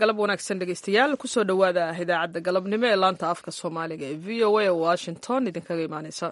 galab wanaagsan dhegeystayaal kusoo dhowaada idaacadda galabnimo ee laanta afka soomaaliga ee v o a oo washington idinkaga imaaneysa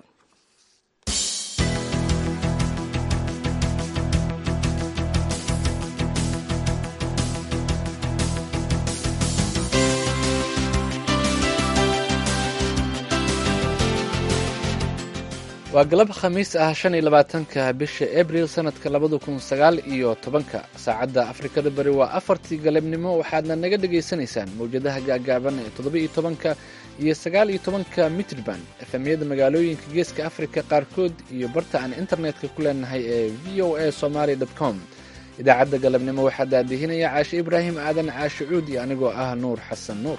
waa galab khamiis ah shan iyo labaatanka bisha abril sanadka labada kun sagaal iyo tobanka saacadda afrikada bari waa afartii galabnimo waxaadna naga dhagaysanaysaan mawjadaha gaagaaban ee toddoba iyo tobanka iyo sagaal iyo tobanka mitrban efemyada magaalooyinka geeska afrika qaarkood iyo barta aan internetka ku leenahay ee v o a somaly com idaacadda galabnimo waxaa daadihinaya caashe ibraahim aadan caashe cuud iyo anigoo ah nuur xasan nuur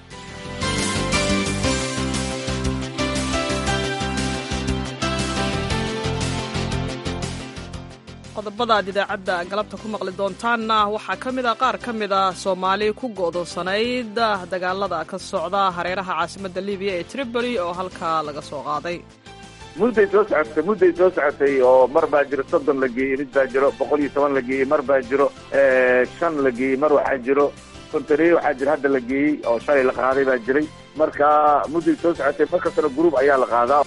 qodobada aad idaacadda galabta ku maqli doontaanna waxaa ka mid a qaar ka mid a soomaali ku go'doonsanayd dagaalada ka socda hareeraha caasimadda libiya ee tripoli oo halkaa laga soo qaaday mudday soo socotay mudday soo socotay oo mar baa jiro soddon la geeyey mid baa jiro boqol iyo toban la geeyey mar baa jiro shan la geeyey mar waxaa jiro kontareeye waxaa jiro hadda la geeyey oo shalay la qaaday baa jiray marka mudday soo socotay mar kastana gruub ayaa la qaadaa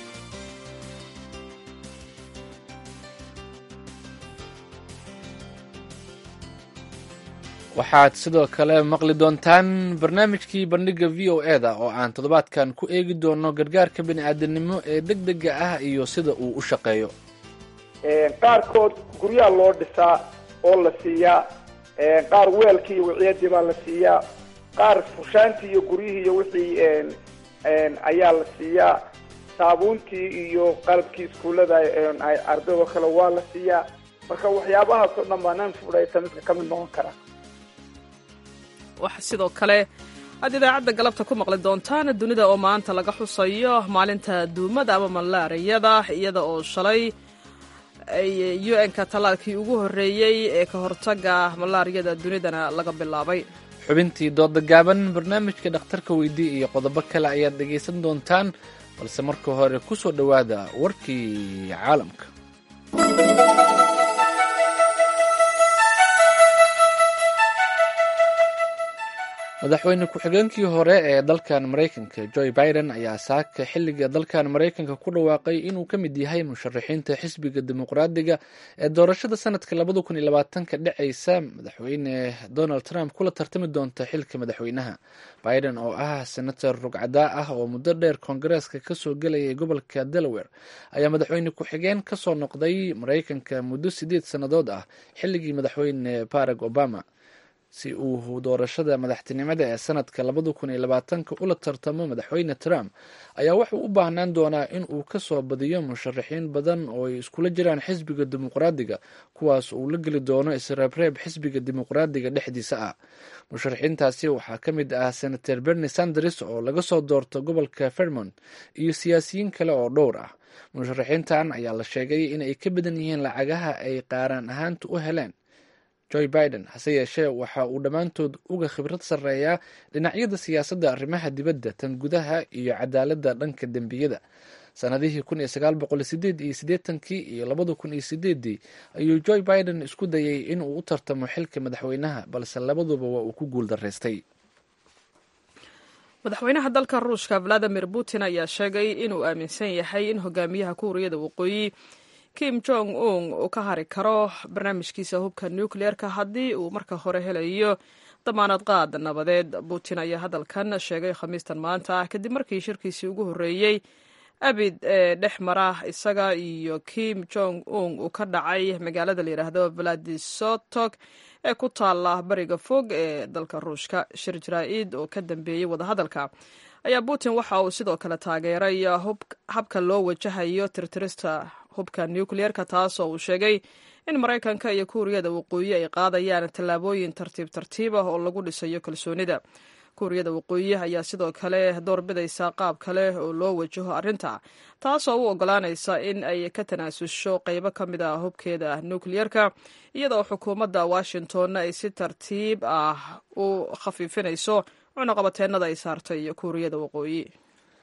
waxaad sidoo kale maqli doontaan barnaamijkii bandhiga v o e da oo aan toddobaadkan ku eegi doono gargaarka bini'aadanimo ee deg dega ah iyo sida uu u shaqeeyo qaarkood guryaha loo dhisaa oo la siiyaa qaar weelkii iyo wiciyadii baa la siiyaa qaar fushaantii iyo guryihii iyo wixii ayaa la siiyaa saabuuntii iyo qalabkii iskuullada ardaydo kale waa la siiyaa marka waxyaabahaas oo dhan baa nan fudhayta midka ka mid noqon kara waxaa sidoo kale aad idaacadda galabta ku maqli doontaan dunida oo maanta laga xusayo maalinta duumada ama malaariyada iyada oo shalay u n-ka tallaalkii ugu horreeyey ee ka hortaga malaariyada dunidana laga bilaabay xubintii dooda gaaban barnaamijka dhakhtarka weydii iyo qodobo kale ayaad dhegaysan doontaan balse marka hore ku soo dhowaada warkii caalamka madaxweyne ku-xigeenkii hore ee dalkan maraykanka joe biden ayaa saaka xilliga dalkan maraykanka ku dhawaaqay inuu ka mid yahay musharaxiinta xisbiga dimuqraadiga ee doorashada sanadka labada kun iyo labaatanka dhacaysa madaxweyne donald trump kula tartami doonta xilka madaxweynaha biden oo ah senator rugcadaa ah oo muddo dheer koongareeska kasoo gelayay gobolka delaware ayaa madaxweyne ku-xigeen kasoo noqday maraykanka muddo sideed sannadood ah xilligii madaxweyne barack obama si uu doorashada madaxtinimada ee sanadka labada kun iyo labaatanka ula tartamo madaxweyne trump ayaa wuxuu u baahnaan doonaa in uu kasoo badiyo musharaxiin badan oo ay iskula jiraan xisbiga dimuqraadiga kuwaas uu la geli doono isreebreeb xisbiga dimuqraadiga dhexdiisa ah musharaxiintaasi waxaa ka mid ah senator bernie sanders oo laga soo doorto gobolka vermont iyo siyaasiyiin kale oo dhowr ah musharaxiintan ayaa la sheegay inay ka badan yihiin lacagaha ay qaaraan ahaanta u heleen joe biden hase yeeshee waxa uu dhammaantood uga khibrad sarreeyaa dhinacyada siyaasadda arrimaha dibadda tan gudaha iyo cadaaladda dhanka dembiyada sanadihii kun iyo sagaal boqol sideed iyo siddeetankii iyo labada kun iyo sideedii ayuu joe biden isku dayay in uu u tartamo xilka madaxweynaha balse labaduba waa uu ku guul daraystay madaxweynaha dalka ruushka valadimir putin ayaa sheegay inuu aaminsan yahay in hogaamiyaha kuuriyada waqooyi kim jong un uu ka hari karo barnaamijkiisa hubka nucleerka haddii uu marka hore helayo damaanad qaad nabadeed putin ayaa hadalkan sheegay khamiistan maanta kadib markii shirkiisii ugu horreeyey abid ee dhex mara isaga iyo kim jong un uu ka dhacay magaalada layidhaahdo vladisotok ee ku taala bariga fog ee dalka ruushka shir jaraa-id oo ka dambeeyey wadahadalka ayaa putin waxa uu sidoo kale taageeray habka loo wajahayo tirtirista hubka nucleerka taasoo uu sheegay in maraykanka iyo kuuriyada waqooyi ay qaadayaan tallaabooyin tartiib tartiib ah oo lagu dhisayo kalsoonida kuuriyada waqooyi ayaa sidoo kale doorbidaysa qaab kale oo loo wajaho arrinta taasoo u ogolaanaysa in ay ka tanaasusho qaybo ka mid ah hubkeeda nucleerka iyadoo xukuumadda washingtonna ay si tartiib ah u khafiifinayso cunaqabateennada ay saartay kuuriyada waqooyi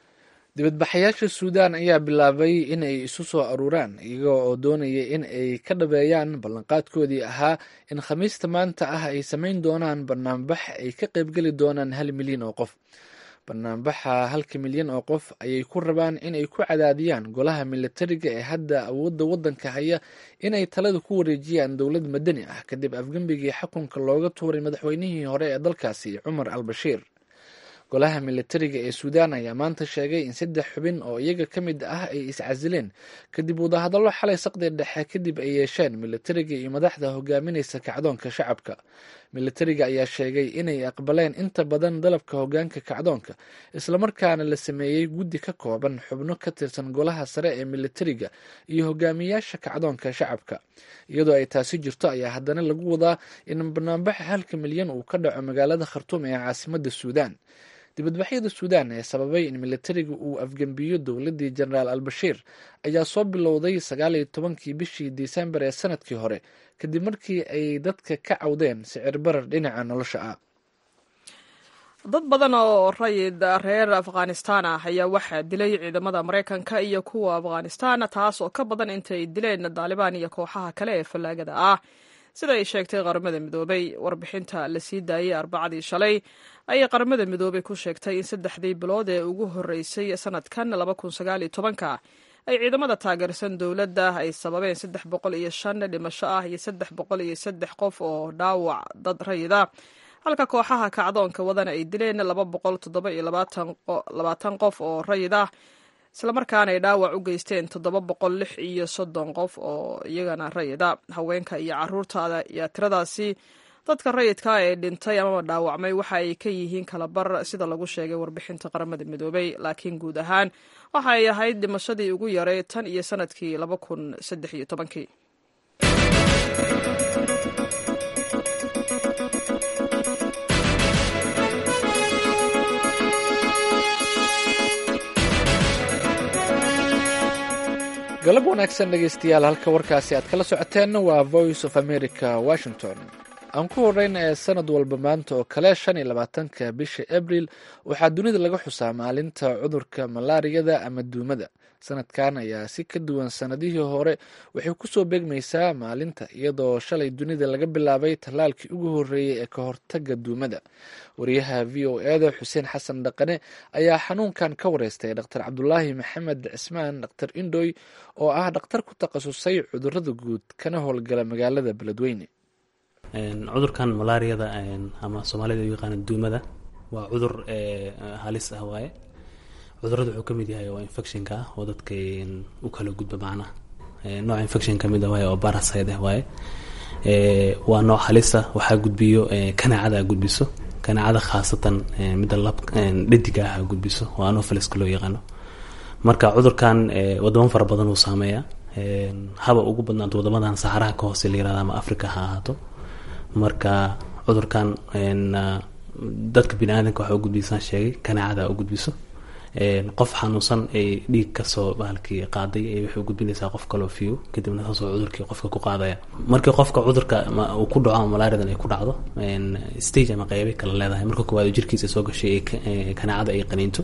dibadbaxayaasha suudaan ayaa bilaabay in ay isu soo aruuraan iyaga oo doonaya in ay ka dhabeeyaan ballanqaadkoodii ahaa in khamiista maanta ah ay samayn doonaan banaanbax ay ka qaybgeli doonaan hal milyan oo qof banaanbaxa halka milyan oo qof ayay ku rabaan in ay ku cadaadiyaan golaha militariga ee hadda awoodda waddanka haya in ay talada ku wareejiyaan dowlad madani ah kadib afgembigii xukunka looga tuuray madaxweynihii hore ee dalkaasi cumar al bashiir golaha militariga ee suudaan ayaa maanta sheegay in saddex xubin oo iyaga ka mid ah ay iscasileen kadib wadahadallo xalay saqdi dhexe kadib ay yeesheen militariga iyo madaxda hogaaminaysa kacdoonka shacabka militariga ayaa sheegay inay aqbaleen inta badan dalabka hogaanka kacdoonka islamarkaana la sameeyey guddi ka kooban xubno ka tirsan golaha sare ee militariga iyo hogaamiyaasha kacdoonka shacabka iyadoo ay taasi jirto ayaa haddana lagu wadaa in banaanbaxa halka milyan uu ka dhaco magaalada khartuum ee caasimada suudaan dibadbaxyada suudaan ee sababay in militariga uu afgembiyo dowladii jenaraal albashiir ayaa soo bilowday sagaal iyo tobankii bishii disembar ee sanadkii hore kadib markii ay dadka ka cawdeen sicir barar dhinaca nolosha ah dad badan oo rayid reer afghanistan ah ayaa waxaa dilay ciidamada maraykanka iyo kuwa afghanistan taas oo ka badan intay dileen daalibaan iyo kooxaha kale ee fallaagada ah sida ay sheegtay qaramada midoobay warbixinta la sii daayey arbacadii shalay ayay qaramada midoobay ku sheegtay in saddexdii bilood ee ugu horreysay sanadkan ka ay ciidamada taageersan dowladda ay sababeen saddex boqol iyo shan dhimasho ah iyo saddex boqol iyo saddex qof oo dhaawac dad rayida halka kooxaha kacdoonka wadana ay dileen laba boqol toddoba iyo labaatan qof oo rayid ah islamarkaana ay dhaawac u geysteen toddoba boqol lix iyo soddon qof oo iyagana rayida haweenka iyo caruurta iyo tiradaasi dadka rayidka ee dhintay amaba dhaawacmay waxa ay ka yihiin kalabar sida lagu sheegay warbixinta qaramada midoobay laakiin guud ahaan waxa ay ahayd dhimashadii ugu yaray tan iyo sanadkii laba kun saddex iyo tobankii galab wanaagsan dhegeystayaal halka warkaasi aad kala socoteenna waa voice of america washington aan ku horeyna ee sanad walba maanta oo kale shan iyo labaatanka bisha abril waxaa dunida laga xusaa maalinta cudurka malaariyada ama duumada sanadkan ayaa si ka duwan sanadihii hore waxay kusoo beegmaysaa maalinta iyadoo shalay dunida laga bilaabay tallaalkii ugu horreeyey ee ka hortaga duumada wariyaha v o eda xuseen xasan dhaqane ayaa xanuunkan ka wareystay dhaktar cabdulaahi maxamed cismaan dhaktar indhoy oo ah dhakhtar ku takhasusay cudurada guud kana howlgala magaalada beledweyne cudurkan malaariyada ama soomaalida u yaqaana duumada waa cudur halis ah waaye cudurada wuxuu kamid yahay waa infectionka ah oo dadka u kala gudba macnaha nooc infection kamid ah waaye oo baraside ah waaye waa nooc halisa waxaa gudbiyo kanaacada gudbiso kanaacada khaasatan midda lab dhadiga ah gudbiso oo anofaliska loo yaqaano marka cudurkan wadamo fara badan uu saameeya haba ugu badnaanto wadamadan saxaraha ka hoose la yirahda ama africa ha ahaato marka cudurkan dadka bini aadamka waxa u gudbisaan sheegay kanaacada u gudbiso qof xanuunsan ay dhiig kasoo bahalkii qaaday ay waxay gudbinaysaa qof kaloo fiyo kadibna saasoo cudurkii qofka ku qaadaya markii qofka cudurka uu ku dhaco ama malaariadan ay ku dhacdo stage ama qeybay kala leedahay marka koowaad jirkiisa soo gashay kanaacada ay qaniinto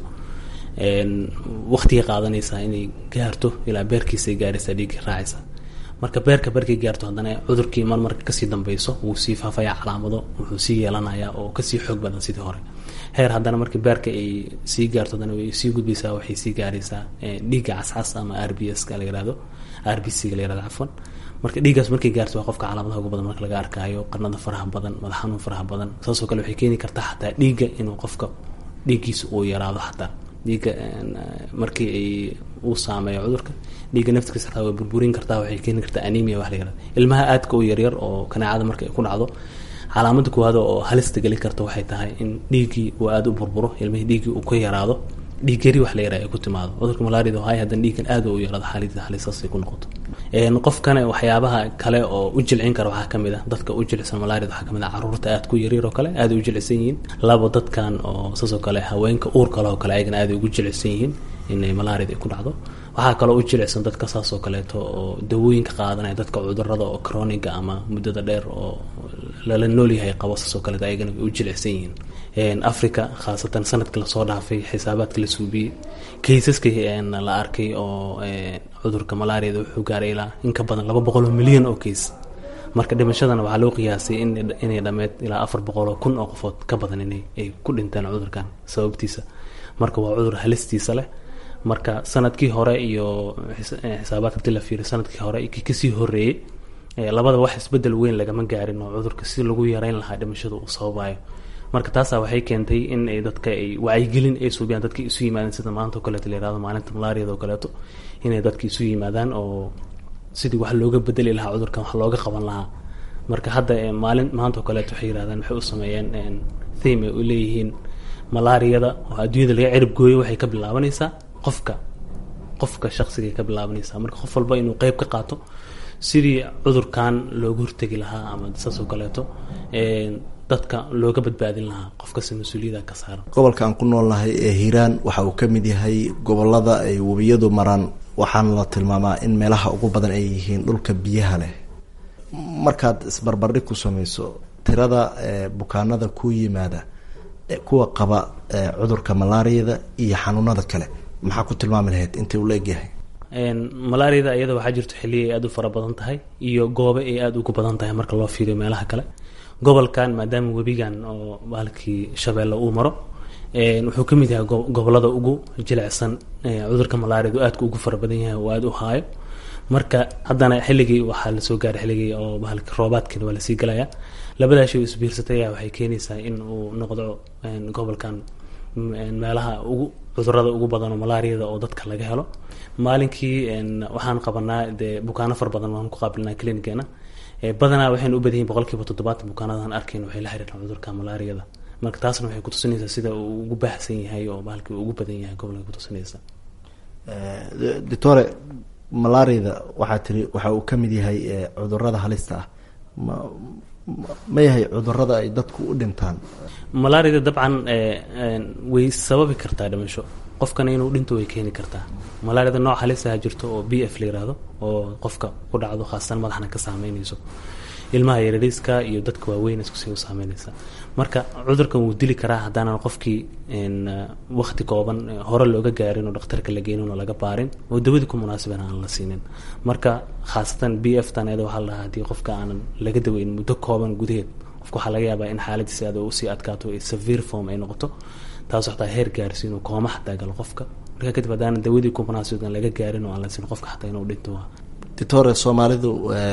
waqtigay qaadanaysaa inay gaarto ilaa beerkiisay gaaraysaa dhiiggii raacaysa marka beerka barkay gaarto haddana cudurkii mar marka kasii dambeyso wuu sii faafaya calaamado wuxuu sii yeelanayaa oo kasii xoog badan sidii hore heer haddana markii beerka ay sii gaarto haddana way sii gudbaysaa waxay sii gaaraysaa dhiigga cascas ama r b s ka la yirahdo r b c ga la yirahdo cafwan marka dhiiggaas markay gaarto waa qofka calaamadaha ugu badan marka laga arkaayo qarnada faraha badan madax xanuun faraha badan saasoo kale waxay keeni kartaa xataa dhiigga inuu qofka dhiiggiisa uu yaraado xataa dhiigga markii ay uu saameeyo cudurka dhiigga naftigiisa xataa way burburin kartaa waxay keeni kartaa anemia wax la yirahdo ilmaha aadka u yaryar oo kanaacada marka ay ku dhacdo calaamada koowaad oo halista gelin karta waxay tahay in dhiiggii uu aada u burburo ilmihii dhiiggii uu ka yaraado dhiig yari wax la yaraa ay ku timaado cudurka malaariyada hay haddana dhiiggan aada u yaraado xaalida halisaasay ku noqoto qofkana waxyaabaha kale oo u jilcin kara waxaa kamid ah dadka u jilicsan malaariyada waxaa kamid ah caruurta aada ku yaryar oo kale aada u jilicsan yihiin labo dadkan oo saasoo kale haweenka uur kale oo kale ayagana aada ugu jilicsan yihiin inay malaariyada ay ku dhacdo waxaa kaloo u jilicsan dadka saasoo kaleeto oo dawooyinka qaadanaya dadka cudurada oo croniga ama muddada dheer oo lala noolyahay qabo saasoo kaleeto ayagana way u jilicsan yihiin africa khaasatan sanadkii lasoo dhaafay xisaabaadka la suubiyey kaysaska la arkay oo cudurka malaariyada wuxuu gaaray ilaa in ka badan laba boqol oo milyan oo kays marka dhimashadana waxaa loo qiyaasay inay dhameed ilaa afar boqol oo kun oo qofood ka badan inay ay ku dhinteen cudurkan sababtiisa marka waa cudur halistiisa leh marka sanadkii hore iyo xisaabaadka hadii la fiiriyo sanadkii hore iyo kii kasii horeeyey labada wax isbedel weyn lagama gaarin oo cudurka si lagu yareyn lahaa dhimashada uu sababayo marka taasaa waxay keentay in ay dadka ay wacyigelin ay suubiyaan dadka isu yimaadeen sida maanta oo kaleeto la yirahdo maalinta malaariyada oo kaleeto inay dadka isu yimaadaan oo sidii wax looga bedeli lahaa cudurkan wax looga qaban lahaa marka hadda maalin maanta oo kaleeto waxay yirahdaan waxay u sameeyeen theme ay u leeyihiin malaariyada oo adduunyada laga cirib gooyo waxay ka bilaabanaysaa qofka qofka shaqsigay ka bilaabanaysaa marka qof walba inuu qeyb ka qaato sidii cudurkan looga hortegi lahaa ama saas oo kaleeto dadka looga badbaadin lahaa qofkasta mas-uuliyada ka saaran gobolka aan ku noolnahay ee hiiraan waxa uu ka mid yahay gobolada ay webiyadu maraan waxaana la tilmaamaa in meelaha ugu badan ay yihiin dhulka biyaha leh markaad isbarbardhig ku sameyso tirada bukaanada ku yimaada kuwa qaba cudurka malaariyada iyo xanuunada kale maxaa ku tilmaami lahayd intay ula egyahay malaariyada iyada waxaa jirto xilliya ay aada u fara badan tahay iyo goobe ay aada ugu badan tahay marka loo fiiriyo meelaha kale gobolkan maadaama webigan oo baalkii shabeelle uu maro wuxuu ka mid yahay gobolada ugu jilicsan cudurka malaariyadu aadka ugu fara badan yahay oo aada u haayo marka haddana xilligii waxaa lasoo gaaray xilligii oo bahalka roobaadkeeda waa lasii galayaa labadaa shay isbiirsatay ayaa waxay keenaysaa in uu noqdo gobolkan meelaha ugu cudurada ugu badan oo malaariyada oo dadka laga helo maalinkii waxaan qabanaa dee bukaano fara badan waan ku qaabilnaa clinigeena badanaa waxaynu u badan yihin boqol kiiba toddobaatan bukaanadan arkayn waxay la xiriiraan cudurka malaariyada marka taasna waxay kutusinaysaa sida uu ugu baahsan yahay oo bahalkii ugu badan yahay gobolka kutusinaysa doctore malaariyada waxaa tiri waxa uu ka mid yahay cudurada halista ah ma ma yahay cudurada ay dadku u dhintaan malaariyada dabcan way sababi kartaa dhimasho qofkana inuu dhinto way keeni kartaa malaariyada nooc halisaha jirto oo b f la yiraahdo oo qofka ku dhacdo khaasatan madaxna ka saameynayso ilmaha yarariiska iyo dadka waaweyn iskusii u saameynaysa marka cudurkan wuu dili karaa haddaanan qofkii wakti kooban hore looga gaarin oo dhakhtarka la geynin oo laga baarin oo dawadii ku munaasiban aan la siinin marka khaasatan b f tan iyada waxaa la dhahaa haddii qofka aanan laga daweyn muddo kooban gudaheed qofka waxaa laga yaabaa in xaaladiisa aad usii adkaato ee severe form ay noqoto taas waxtaa heer gaarsiin oo kooma xataa galo qofka marka kadib haddaanan dawadii ku munaasiban laga gaarin oo aan la siin qofka xataa inuu dhinto waa doctore soomaalidu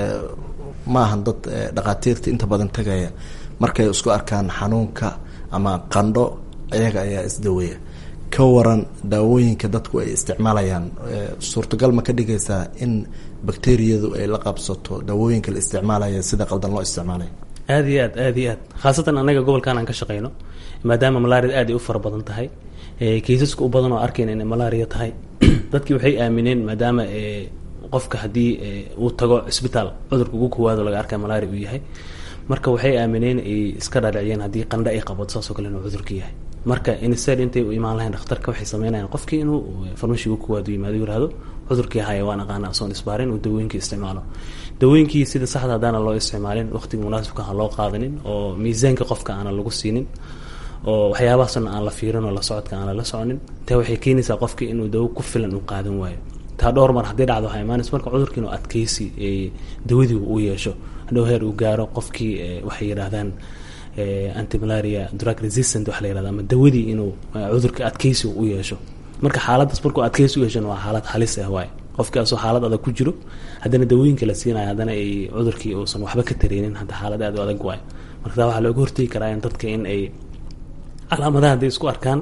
ma ahan dad dhakhaatiirta inta badan tagaya markay isku arkaan xanuunka ama qandho iyaga ayaa isdaweeya ka waran daawooyinka dadku ay isticmaalayaan suurtagal ma ka dhigaysaa in bakteriyadu ay la qabsato daawooyinka la isticmaalaya sida qaldan loo isticmaalaya aada iyo aad aada iyo aad khaasatan anaga gobolkan aan ka shaqeyno maadaama malaariyada aad ay u fara badan tahay kaysaska u badan oo arkayna inay malaariya tahay dadkii waxay aamineen maadaama qofka haddii uu tago cisbitaal cudurka ugu kowaado laga arkay malaria uu yahay marka waxay aamineen ay iska dhaadhiciyeen haddii qandho ay qabato saasoo kale inuu cudurka yahay marka instead intay u imaan lahayn dhakhtarka waxay sameynayaan qofkii inuu farmashi ugu kowaado yimaado yirahdo cudurkii haya waan aqaana asoon isbaarin uu dawooyinkii isticmaalo dawooyinkii sida saxda haddaana loo isticmaalin waqtiga munaasibka aan loo qaadanin oo miisaanka qofka aanan lagu siinin oo waxyaabahaasna aan la fiirin oo la socodka aan lala soconin taa waxay keenaysaa qofkii inuu dawo ku filan uu qaadan waayo taa dhowr mar haddii dhacdo waxaa imaanaysa marka cudurka inuu adkeysi dawadii uu yeesho hadhow heer uu gaaro qofkii waxay yidhaahdaan antimalaria drug resistant waxa la yirahda ama dawadii inuu cudurka adkeysi u yeesho marka xaaladdaas markuu adkeysi u yeeshana waa xaalad halis ah waaye qofkii asoo xaalad adag ku jiro haddana dawooyinka la siinayo haddana ay cudurkii uusan waxba ka tareynin hadda xaalad aad u adag waayo marka taa waxaa looga hortegi karaa in dadka in ay calaamadaha hadday isku arkaan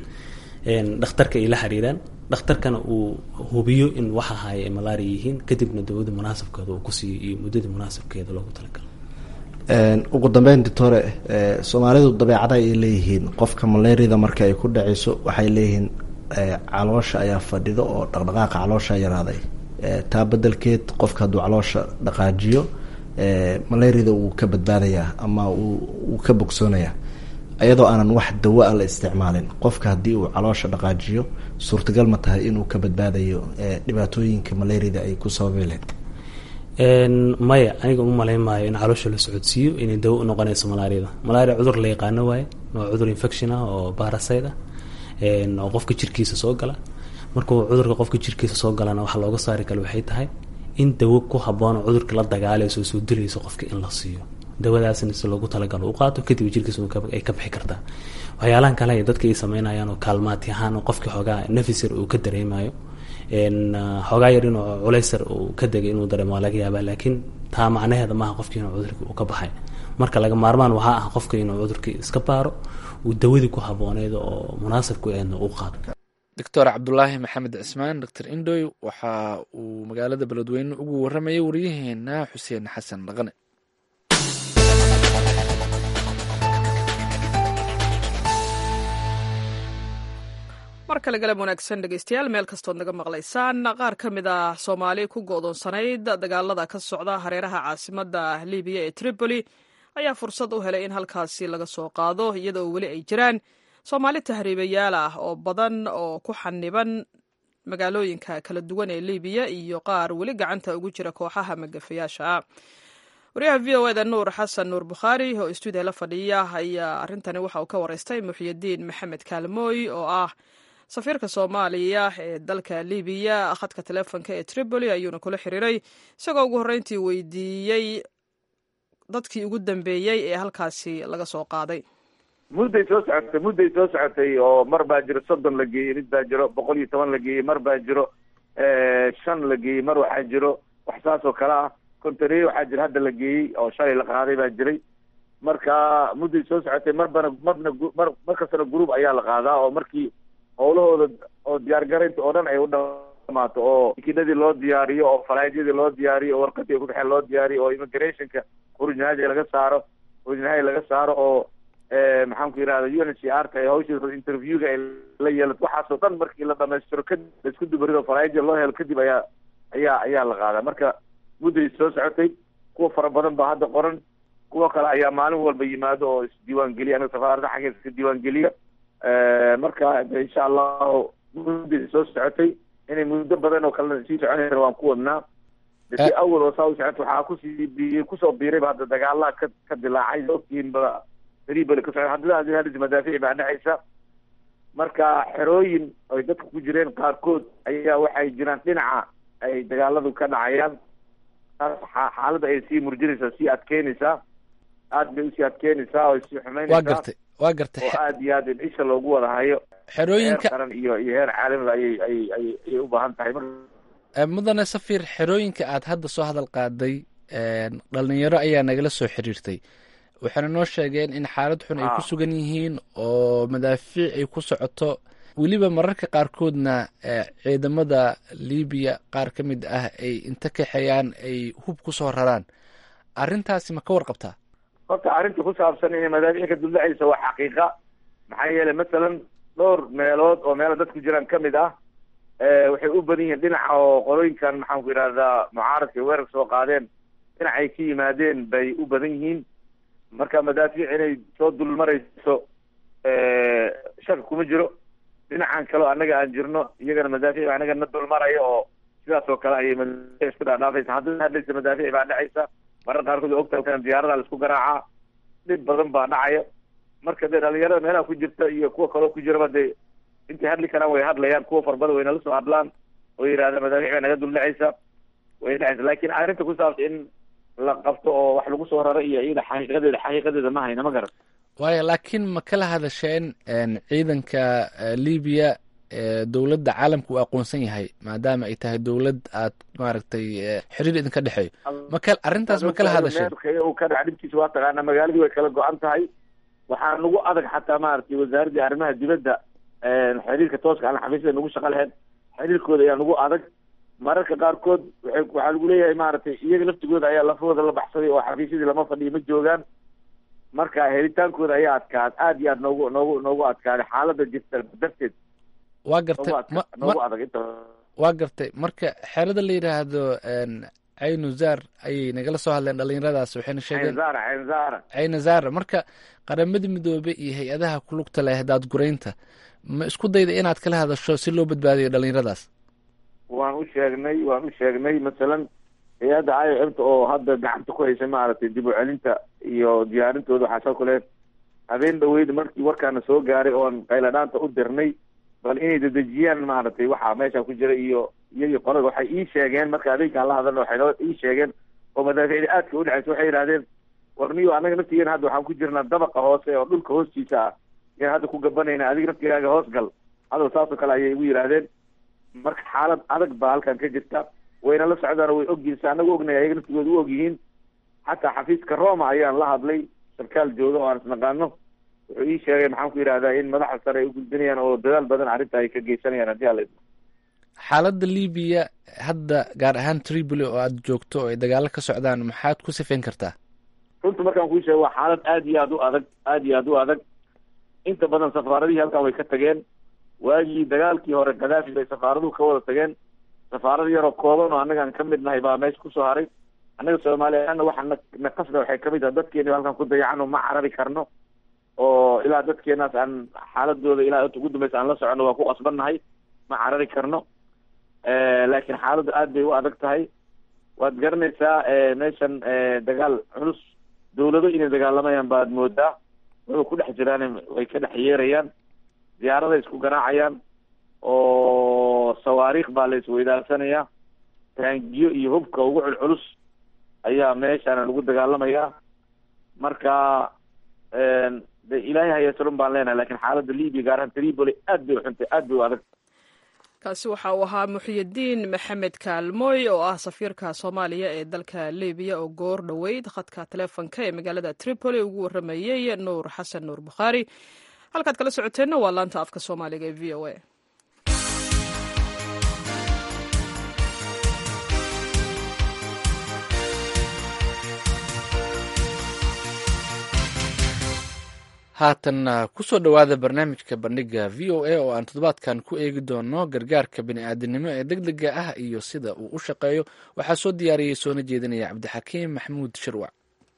dhakhtarka ay la xiriiraan dhakhtarkana uu hubiyo in waxa haya ay malaria yihiin kadibna dawada munaasabkeeda uu kusiiyo iyo muddadii munaasabkeeda loogu talagalo ugu dambeyn doctore soomaalidu dabeecada ay leeyihiin qofka malaariyada marka ay ku dhaceyso waxay leeyihiin caloosha ayaa fadhido oo dhaqdhaqaaqa caloosha yaraaday taa bedelkeed qofka hadduu caloosha dhaqaajiyo malaariyada wuu ka badbaadayaa ama wuu ka bogsoonayaa iyadoo aanan wax dawa a la isticmaalin qofka haddii uu caloosha dhaqaajiyo suurtagal ma tahay inuu ka badbaadayo dhibaatooyinka malaariyada ay ku sababi lahayd maya aniga uma malayn maayo in caloosha la socodsiiyo inay dawo u noqonayso malaariyada malaria cudur la yaqaano waaye waa cudur infection ah oo barasite ah oo qofka jirkiisa soo gala markuu cudurka qofka jirkiisa soo galana waxaa looga saari kale waxay tahay in dawo ku habboon oo cudurka la dagaalayso soo dilayso qofka in la siiyo dawadaasna si loogu talagalo u qaato kadib jirkiisa ay ka bixi kartaa waxyaalahan kale ay dadka ay sameynayaan oo kaalmaati ahaan oo qofkii xoogaa nafisar uu ka dareemayo xoogaa yar inuu culaysar uu ka degay inuu dareemo waa laga yaabaa laakiin taa macnaheeda maaha qofkii inuu cudurkii uu ka baxay marka laga maarmaan waxaa ah qofka inuu cudurkii iska baaro uu dawadii ku habbooneyd oo munaasabku eedna u qaado doctor cabdulaahi maxamed cismaan doctor indoy waxa uu magaalada beledweyne ugu waramayay waryaheena xuseen xasan dhaqane mar kale galab wanaagsan dhegeystayaal meel kastood naga maqlaysaan qaar ka mid ah soomaali ku go'doonsanayd dagaalada ka socda hareeraha caasimadda libiya ee tripoli ayaa fursad u helay in halkaasi laga soo qaado iyadoo weli ay jiraan soomaali tahriibayaal ah oo badan oo ku xaniban magaalooyinka kala duwan ee libiya iyo qaar weli gacanta ugu jira kooxaha magafayaasha ah waryaha v o eda nuur xasan nuur bukhaari oo stuudiya la fadhiya ayaa arrintani waxa uu ka wareystay muxyidiin maxamed kaalmooy oo ah safiirka soomaaliya ee dalka libiya khadka teleefonka ee tripoli ayuuna kula xiriiray isagoo ugu horreyntii weydiiyey dadkii ugu dambeeyey ee halkaasi laga soo qaaday mudday soo socotay mudday soo socotay oo mar baa jiro soddon la geeyey mid baa jiro boqol iyo toban la geeyey mar baa jiro shan la geeyey mar waxaa jiro wax saas oo kale ah kontareeye waxaa jira hadda la geeyey oo shalay la qaaday baa jiray marka mudday soo socotay marbana marna mar mar kastana group ayaa la qaadaa oo markii howlahooda oo diyaargaraynta oo dhan ay u dhamaato oo tikinadii loo diyaariyo oo falaadyadii loo diyaariyo oo warqadii kudhexeen loo diyaariyo oo immigrationka urujnahaaja laga saaro urujnahaja laga saaro oo maxaan ku yidhahda u n h r ka ee hawsha interviewga ay la yeelato waxaasoo dhan markii la dhamaystiro kadib laisku dubarido falaadyada loo helo kadib ayaa ayaa ayaa la qaadaa marka mudday soo socotay kuwa fara badan baa hadda qoran kuwa kale ayaa maalin walba yimaado oo isdiiwaan geliya anaga safaaradda xaggeeda iska diiwaan geliya marka insha allahu mudday soo socotay inay muddo badan oo kalena sii soconaysa waan ku wadnaa si awal oo saa u socota waxaa kusii bi kusoo biirayba hadda dagaalaha ka ka dilaacay ogtiinba tribal ka socda haddana hadis madaafiic baa dhexaysa marka xerooyin ay dadka ku jireen qaarkood ayaa waxay jiraan dhinaca ay dagaaladu ka dhacayaan xaaladda ay sii murjinaysaa sii adkeynaysaa aad bay usii adkeynaysaa oo sii xumeynaysaa waa gartay waa gartay oo aad iyo aad in isha loogu wada hayo xerooyinka heer qaran iyo iyo heer caalamiba ayay ayay ayay ayay u baahan tahay marka mudane safir xerooyinka aad hadda soo hadal qaaday dhalinyaro ayaa nagala soo xiriirtay waxayna noo sheegeen in xaalad xun ay ku sugan yihiin oo madaafiic ay ku socoto weliba mararka qaarkoodna ciidamada libiya qaar ka mid ah ay inta kaxeeyaan ay hub ku soo raraan arrintaasi ma ka warqabtaa horta arrinta ku saabsan inay madaafiic ka duldhacaysa waa xaqiiqa maxaa yeelay masalan dhowr meelood oo meela dadku jiraan ka mid ah waxay u badan yihiin dhinaca oo qolooyinkan maxaan ku yidhahdaa mucaaradka weerar soo qaadeen dhinacay ka yimaadeen bay u badan yihiin marka madaafiic inay soo dulmarayso shaka kuma jiro dhinacan kaleo annaga aan jirno iyagana madaafiic annaga na dulmaraya oo sidaas oo kale ayay madaafiic isku dhaadhaafaysa haddana hadlaysa madaafiic baa dhacaysa marar qaarkood ogtahay diyaarada la isku garaacaa dhib badan baa dhacaya marka dee dhalinyarada meelaha ku jirta iyo kuwa kaloo ku jiraba dee intay hadli karaan way hadlayaan kuwa farbada way nala soo hadlaan oo yidhahda madaafiic baa naga duldhacaysa way dhacaysa laakiin arrinta ku saabsan in la qabto oo wax lagu soo raro iyo iyada xaqiiqadeeda xaqiiqadeeda ma hayna ma garan waayo laakiin ma kala hadasheen ciidanka libiya dowladda caalamka uu aqoonsan yahay maadaama ay tahay dowlad aad maaragtay xiriir idinka dhexeeyo maka arrintaas ma kala hadasheen uu ka dhac dhibkiisa waa taqaanaa magaaladii way kala go-an tahay waxaa nagu adag xataa maaragtay wasaaraddii arrimaha dibadda xiriirka tooska aan xafiisyada nagu shaqo lahayn xiriirkooda ayaa nagu adag mararka qaarkood waay waxaa lagu leeyahay maaragtay iyaga laftigooda ayaa lafahooda la baxsaday oo xafiisyadii lama fadhiyo ma joogaan marka helitaankooda ayaa adkaad aad iyo aad noogu noogu noogu adkaaday xaaladda jirta darteed waa gartay ma noogu adag inta waa gartay marka xeelada la yidhaahdo caynuzar ayay nagala soo hadleen dhalinyaradaas waxayna sheegeen caynazaara caynazaara caynazara marka qaramada midoobe iyo hay-adaha ku lugta leh daadguraynta ma isku dayda inaad kala hadasho si loo badbaadiyo dhalinyaradaas waan u sheegnay waan u sheegnay masalan hay-adda i o m ta oo hadda gacanta ku haysa maaragtay dib u celinta iyo diyaarintooda waxaa soo kale habeen dhaweyd markii warkaana soo gaaray oon qayladhaanta u dirnay bal inay dedejiyaan maaragtay waxa meesha ku jira iyo iyagii qolada waxay ii sheegeen marka adeygaan la hadalna waxay noo ii sheegeen oo madaaficda aadka u dhexaysa waxay yidhahdeen war niyo anaga naftigeena hadda waxaan ku jirnaa dabaqa hoose oo dhulka hoostiisa ah yaan hadda ku gabanayna adiga naftigaaga hoos gal hadal saas oo kale ayay igu yidhaahdeen marka xaalad adag baa halkan ka jirta wayna la socdaan way ogyihiin sa anagu ognay ayaga naftigooda u ogyihiin xataa xafiiska roma ayaan la hadlay sarkaal jooga oo aan isnaqaano wuxuu ii sheegay maxaan ku yidhahdaa in madaxa sare ay u gudbinayaan oo dadaal badan arrinta ay ka geysanayaan haddii ala xaaladda libiya hadda gaar ahaan tripoli oo aada joogto oo ay dagaalo ka socdaan maxaad ku sifayn kartaa runta markaan kuu sheego waa xaalad aad iyo aad u adag aad iyo aad u adag inta badan safaaradihii halkan way ka tageen waagii dagaalkii hore kadaafi bay safaaraduhu ka wada tageen safaarada yaroo kooban oo annagaan ka mid nahay baa meesha kusoo haray annaga soomaaliyaana waxa na naqasna waxay kamid tahay dadkeeni halkan ku dayacano ma carari karno oo ilaa dadkeenaas aan xaaladooda ilaa inta ugu dambaysa aan la socono waa ku qasbannahay ma carari karno laakiin xaaladdu aad bay u adag tahay waad garanaysaa meeshan dagaal culus dawlado inay dagaalamayaan baad moodaa waba ku dhex jiraan way ka dhex yeerayaan diyaaraday isku garaacayaan oo sawaariikh baa la isweydaarsanaya taangiyo iyo hubka ugu culculus ayaa meeshaana lagu dagaalamayaa marka de ilaahay hayasalun baan leenahay lakin xaaladda libia gaar ahaan tripoli aad bay uxuntay aad bay u adag kaasi waxa uu ahaa muxyidiin maxamed kaalmooy oo ah safiirka soomaaliya ee dalka libiya oo goor dhoweyd khadka taleefonka ee magaalada tripoli ugu waramayey nuur xasan nuur bukhaari halkaad kala socoteenna waa laanta afka soomaaliga ee v o a haatan kusoo dhowaada barnaamijka bandhiga v o a oo aan toddobaadkan ku eegi doono gargaarka bini-aadinimo ee deg dega ah iyo sida uu u shaqeeyo waxaa soo diyaariyey soona jeedinaya cabdixakiim maxamuud shirwac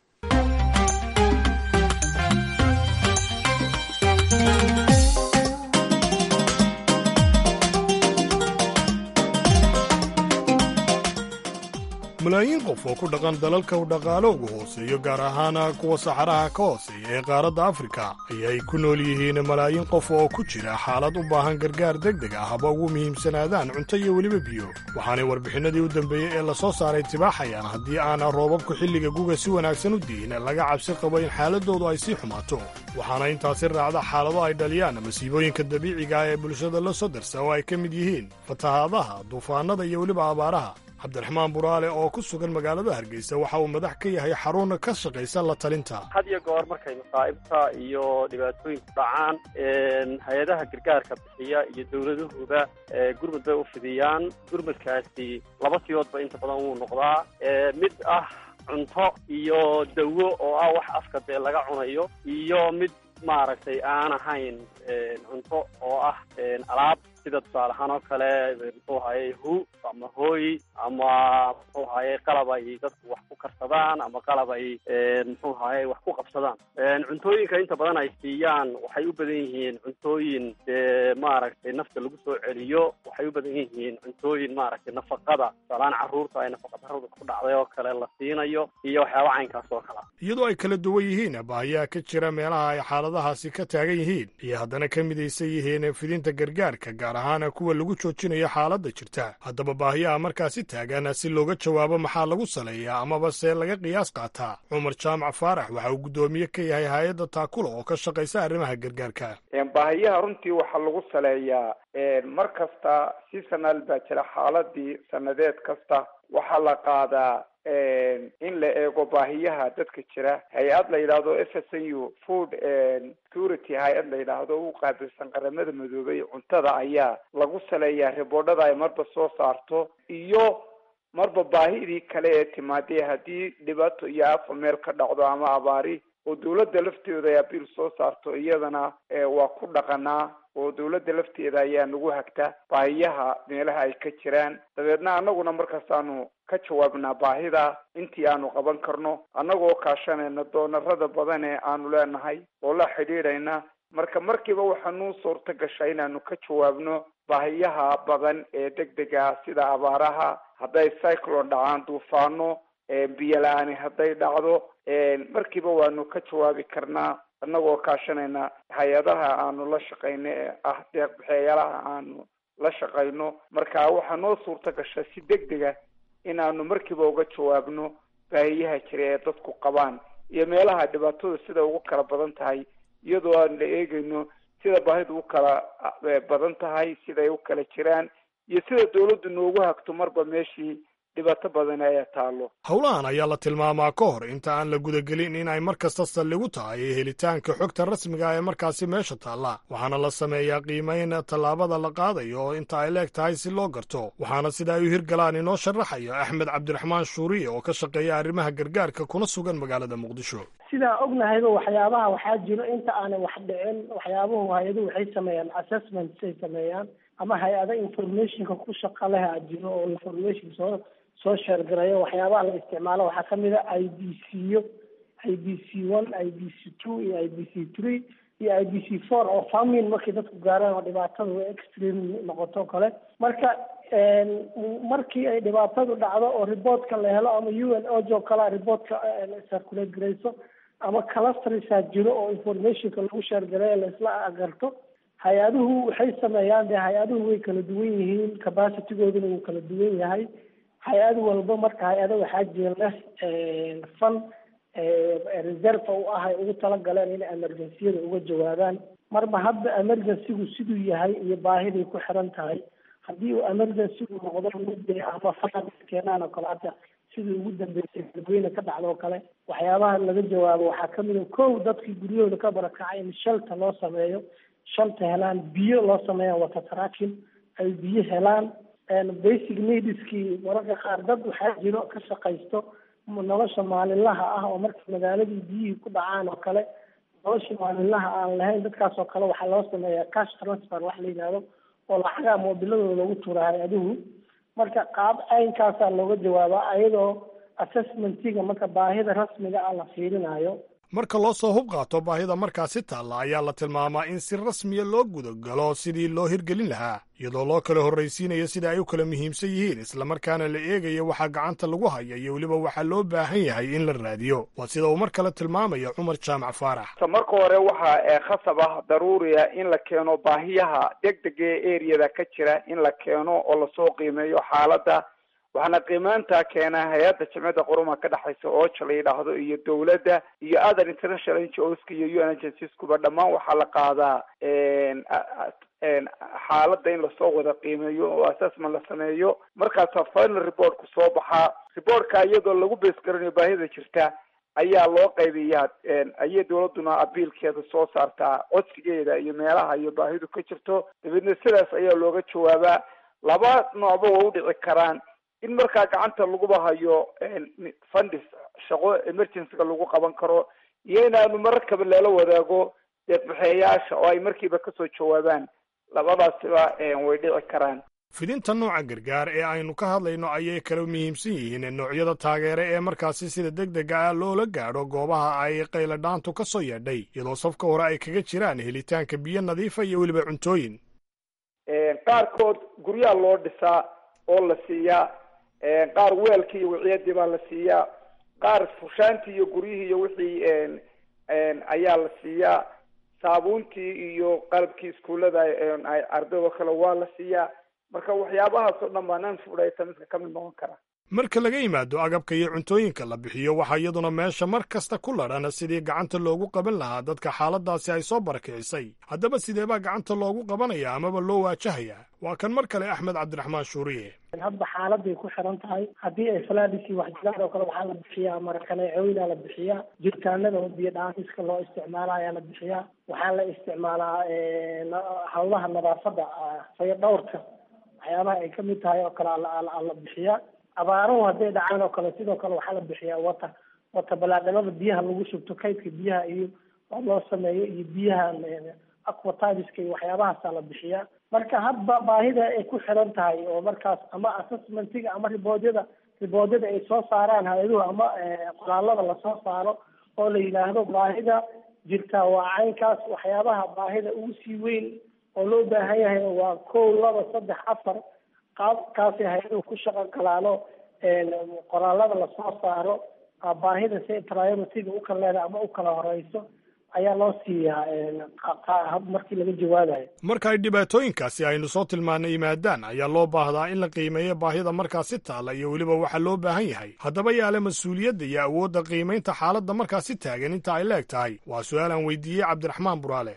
malaayiin qof oo ku dhaqan dalalka u dhaqaaloogu hooseeyo gaar ahaana kuwa saxaraha ka hooseeya ee qaaradda afrika ayay ku nool yihiin malaayiin qof oo ku jira xaalad u baahan gargaar deg deg ah haba ugu muhiimsanaadaan cunto iyo weliba biyo waxaanay warbixinadii u dambeeyey ee la soo saaray tibaaxayaan haddii aana roobabku xilliga guga si wanaagsan u di'in laga cabsi qabo in xaaladoodu ay sii xumaato waxaana intaasi raacda xaalado ay dhaliyaan masiibooyinka dabiiciga ah ee bulshada la soo darsa oo ay ka mid yihiin fatahaadaha duufaannada iyo weliba abaaraha cabdiraxmaan buraale oo ku sugan magaalada hargeysa waxa uu madax ka yahay xarun ka shaqaysa la talinta had iyo goor markay masaa'ibta iyo dhibaatooyinku dhacaan hay-adaha gargaarka bixiya iyo dowladuhuba gurmud bay u fidiyaan gurmudkaasi laba siyoodba inta badan wuu noqdaa mid ah cunto iyo dawo oo ah wax afka dee laga cunayo iyo mid maaragtay aan ahayn cunto oo ah alaab sida tusaale ahaan oo kale muxuu ahaye hu ama hooy ama muxuu ahaye qalab ay dadku wax ku karsadaan ama qalab ay muxuu ahaye wax ku qabsadaan cuntooyinka inta badan ay siiyaan waxay u badan yihiin cuntooyin dee maaragtay nafta lagu soo celiyo waxay u badan yihiin cuntooyin maaragtay nafaqada tusaalahaan carruurta ay nafaqadarrada ku dhacday oo kale la siinayo iyo waxyaaba caynkaas oo kale iyadoo ay kala duwan yihiin baahiyaha ka jira meelaha ay xaaladahaasi ka taagan yihiin iyo haddana ka midaysan yihiin fidinta gargaarka gaar ahaana kuwa lagu joojinayo xaaladda jirta haddaba baahiyaha markaasi taagan si looga jawaabo maxaa lagu saleeyaa amaba se laga qiyaas qaataa cumar jaamac faarax waxa uu guddoomiye ka yahay hay-adda taakula oo ka shaqaysa arrimaha gargaarka baahiyaha runtii waxaa lagu saleeyaa mar kasta si sanaal baa jira xaaladii sanadeed kasta waxaa la qaadaa in la eego baahiyaha dadka jira hay-ad la yidhaahdo f s n u food security hay-ad la yidhaahdo u qaabilsan qaramada madoobay cuntada ayaa lagu saleeyaa riboodhada ay marba soo saarto iyo marba baahidii kale ee timaadee haddii dhibaato iyo afa meel ka dhacdo ama abaari oo dawladda lafteeda ay abiil soo saarto iyadana waa ku dhaqanaa oo dawladda lafteeda ayaa nagu hagta baahiyaha meelaha ay ka jiraan dabeedna annaguna markaasaanu ka jawaabnaa baahida intii aanu qaban karno annagoo kaashanayna doonarada badan ee aanu leenahay oo la xidhiidhayna marka markiiba waxaa nuu suurta gasha inaanu ka jawaabno baahiyaha badan ee deg dega sida abaaraha hadday cyclone dhacaan duufaano biyo la-aani hadday dhacdo markiiba waanu ka jawaabi karnaa annagoo kaashanayna hay-adaha aanu la shaqayno ee ah deeqbixeeyaalaha aanu la shaqayno marka waxaa noo suurta gasha si deg dega inaanu markiiba uga jawaabno baahiyaha jira ee dadku qabaan iyo meelaha dhibaatada sida ugu kala badan tahay iyadoo aan la eegayno sida baahidu u kala badan tahay siday u kala jiraan iyo sida dawladdu noogu hagto marba meeshii dhibaato badan ayaa taalo howlahan ayaa la tilmaamaa ka hor inta aan la gudagelin in ay mar kasta saldhigu tahay helitaanka xogta rasmiga ee markaasi meesha taalla waxaana la sameeyaa qiimayn tallaabada la qaadayo oo inta ay leeg tahay si loo garto waxaana sida ay u hirgalaan inoo sharaxayo axmed cabdiraxmaan shuuriye oo ka shaqeeya arrimaha gargaarka kuna sugan magaalada muqdisho sidaa ognahayba waxyaabaha waxaa jiro inta aanay wax dhicin waxyaabuhu hay-aduhu waxay sameeyaan assessments ay sameeyaan ama hay-ada informationka ku shaqa leh a jiro oo information soo soo sheergarayo waxyaabaha la isticmaalo waxaa kamid a i b c yo i b c one i b c two iyo i b c three iyo i b c four oo famin markay dadku gaaraan oo dhibaatadu extreme noqoto kale marka markii ay dhibaatadu dhacdo oo reportka la helo ama u n o jo kala reportka circulate garayso ama clustersaa jiro oo informationka lagu sheergareeyo laisla agarto hay-aduhu waxay sameeyaan dee hay-aduhu way kala duwan yihiin capacitygooduna wuu kala duwan yahay hay-ad walba marka hay-ada waxaa jira leh fan reserve u ah ay ugu talagaleen inay emergenciyada uga jawaabaan marba hadda emergencygu siduu yahay iyo baahiday ku xiran tahay haddii uu emergencygu noqdo mid ama fan keenaan oo kale hadda sidii ugu dambeysay galweyne ka dhacda oo kale waxyaabaha laga jawaabo waxaa kamid a kow dadkii guryahooda ka barakacay in shelta loo sameeyo shalta helaan biyo loo sameeya wata tracking ay biyo helaan basic needskii mararka qaar dad waxaa jiro ka shaqaysto nolosha maalinlaha ah oo marka magaaladii biyihii ku dhacaan oo kale nolosha maalinlaha aan lahayn dadkaas oo kale waxaa loo sameeyaa cash transfer wax la yidhahdo oo lacagaa moobiladooda lagu tuura hay-aduhu marka qaab caynkaasaa looga jawaabaa ayadoo assessmentiga marka baahida rasmiga ah la fiirinayo marka loo soo hub qaato baahida markaasi taalla ayaa la tilmaamaa in si rasmiya loo gudagalo sidii loo hirgelin lahaa iyadoo loo kala horraysiinayo sida ay u kala muhiimsan yihiin islamarkaana la eegayo waxaa gacanta lagu haya iyo weliba waxaa loo baahan yahay in la raadiyo waa sida uu mar kale tilmaamayo cumar jaamac faarax marka hore waxaa khasab ah daruuriya in la keeno baahiyaha degdega ee eriyada ka jira in la keeno oo lasoo qiimeeyo xaaladda waxaana qiimaantaa keenaa hay-adda jimciyadda qurumaha ka dhexaysa ooja la yidhaahdo iyo dawladda iyo other international ngoska iyo u n agencieskuba dhammaan waxaa la qaadaa xaaladda in lasoo wada qiimeeyo oo assessment la sameeyo markaasaa final reportku soo baxaa reportka iyadoo lagu bees garanayo baahida jirta ayaa loo qaybiyaa ayay dawladduna abiilkeeda soo saartaa codsigeeda iyo meelaha iyo baahidu ka jirto dabeedna sidaas ayaa looga jawaabaa laba noocba waa u dhici karaan in markaa gacanta laguba hayo fundis shaqo emergencyga lagu qaban karo iyo inaanu mararkaba lala wadaago deeqbixeeyaasha oo ay markiiba kasoo jawaabaan labadaasiba way dhici karaan fidinta nooca gargaar ee aynu ka hadlayno ayay kala muhiimsan yihiin noocyada taageere ee markaasi sida deg dega ah loola gaadho goobaha ay qayladhaantu ka soo yeedhay iyadoo safka hore ay kaga jiraan helitaanka biyo nadiifa iyo weliba cuntooyin qaarkood guryaha loo dhisaa oo la siiyaa qaar weelkii iyo wiciyadii baa la siiyaa qaar fushaantii iyo guryihii iyo wixii ayaa la siiyaa saabuuntii iyo qalabkii iskuullada ardaydo kale waa la siiyaa marka waxyaabahaas oo dhan baa nan fudhayta midka ka mid noqon kara marka laga yimaado agabka iyo cuntooyinka la bixiyo waxaa iyaduna meesha mar kasta ku ladhan sidii gacanta loogu qaban lahaa dadka xaaladaasi ay soo barakicisay haddaba sideebaa gacanta loogu qabanaya amaba loo waajahayaa waa kan mar kale axmed cabdiraxmaan shuuriye hadba xaaladay ku xiran tahay haddii ay falaadisi wax jiraan oo kale waxaa la bixiyaa marakaneecooyinaa la bixiyaa jiritaanada oo biyo dhaamiska loo isticmaala ayaa la bixiyaa waxaa la isticmaalaa hawlaha nadaafadda fayo dhowrka waxyaabaha ay kamid tahay oo kale la bixiyaa abaaruhu hadday dhacaan oo kale sidoo kale waxaa la bixiyaa wata wata balaadhamada biyaha lagu shubto kaydka biyaha iyo oo loo sameeyo iyo biyaha aquatiska iyo waxyaabahaasaa la bixiyaa marka hadba baahida ay ku xiran tahay oo markaas ama assessmentiga ama riboodyada riboodyada ay soo saaraan hay-aduhu ama qoraalada lasoo saaro oo la yidhaahdo baahida jirtaa waa caynkaas waxyaabaha baahida ugu sii weyn oo loo baahan yahay waa kow laba saddex afar qaabkaasi hay-aduhu ku shaqo galaano qoraalada lasoo saaro baahida si priority-ga ukala leedahay ama ukala horeyso ayaa loo siiyaa markii laga jawaabayo marka ay dhibaatooyinkaasi aynu soo tilmaanay yimaadaan ayaa loo baahdaa in la qiimeeyo baahida markaasi taalla iyo weliba waxa loo baahan yahay haddaba yaale mas-uuliyadda iyo awoodda qiimaynta xaaladda markaasi taagan inta ay leeg tahay waa su-aal aan weydiiyey cabdiraxmaan buraale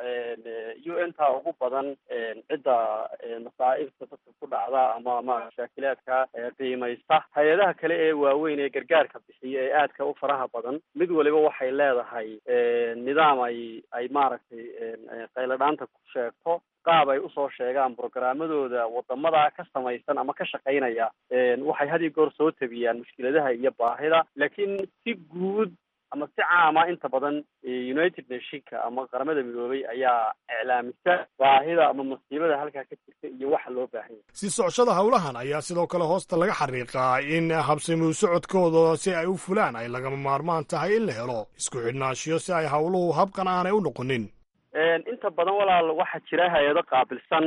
u n ta ugu badan cidda masaa'ibta dadka ku dhacda ama ama mashaakilaadka qiimaysta hay-adaha kale ee waaweyn ee gargaarka bixiya ee aadka u faraha badan mid waliba waxay leedahay nidaam ay ay maaragtay qayladhaanta ku sheegto qaab ay usoo sheegaan programmadooda wadamada ka samaysan ama ka shaqaynaya waxay had iyo goor soo tabiyaan mushkiladaha iyo baahida laakiin si guud ama si caama inta badan united nationka ama qaramada midoobay ayaa iclaamisa baahida ama masiibada halkaa ka jirta iyo waxa loo baahan yahay si socoshada howlahan ayaa sidoo kale hoosta laga xariiqaa in habsamuu socodkooda si ay u fulaan ay lagama maarmaan tahay in la helo isku xidhnaashiyo si ay howluhu habqan aanay u noqonin inta badan walaal waxaa jira hay-ado qaabilsan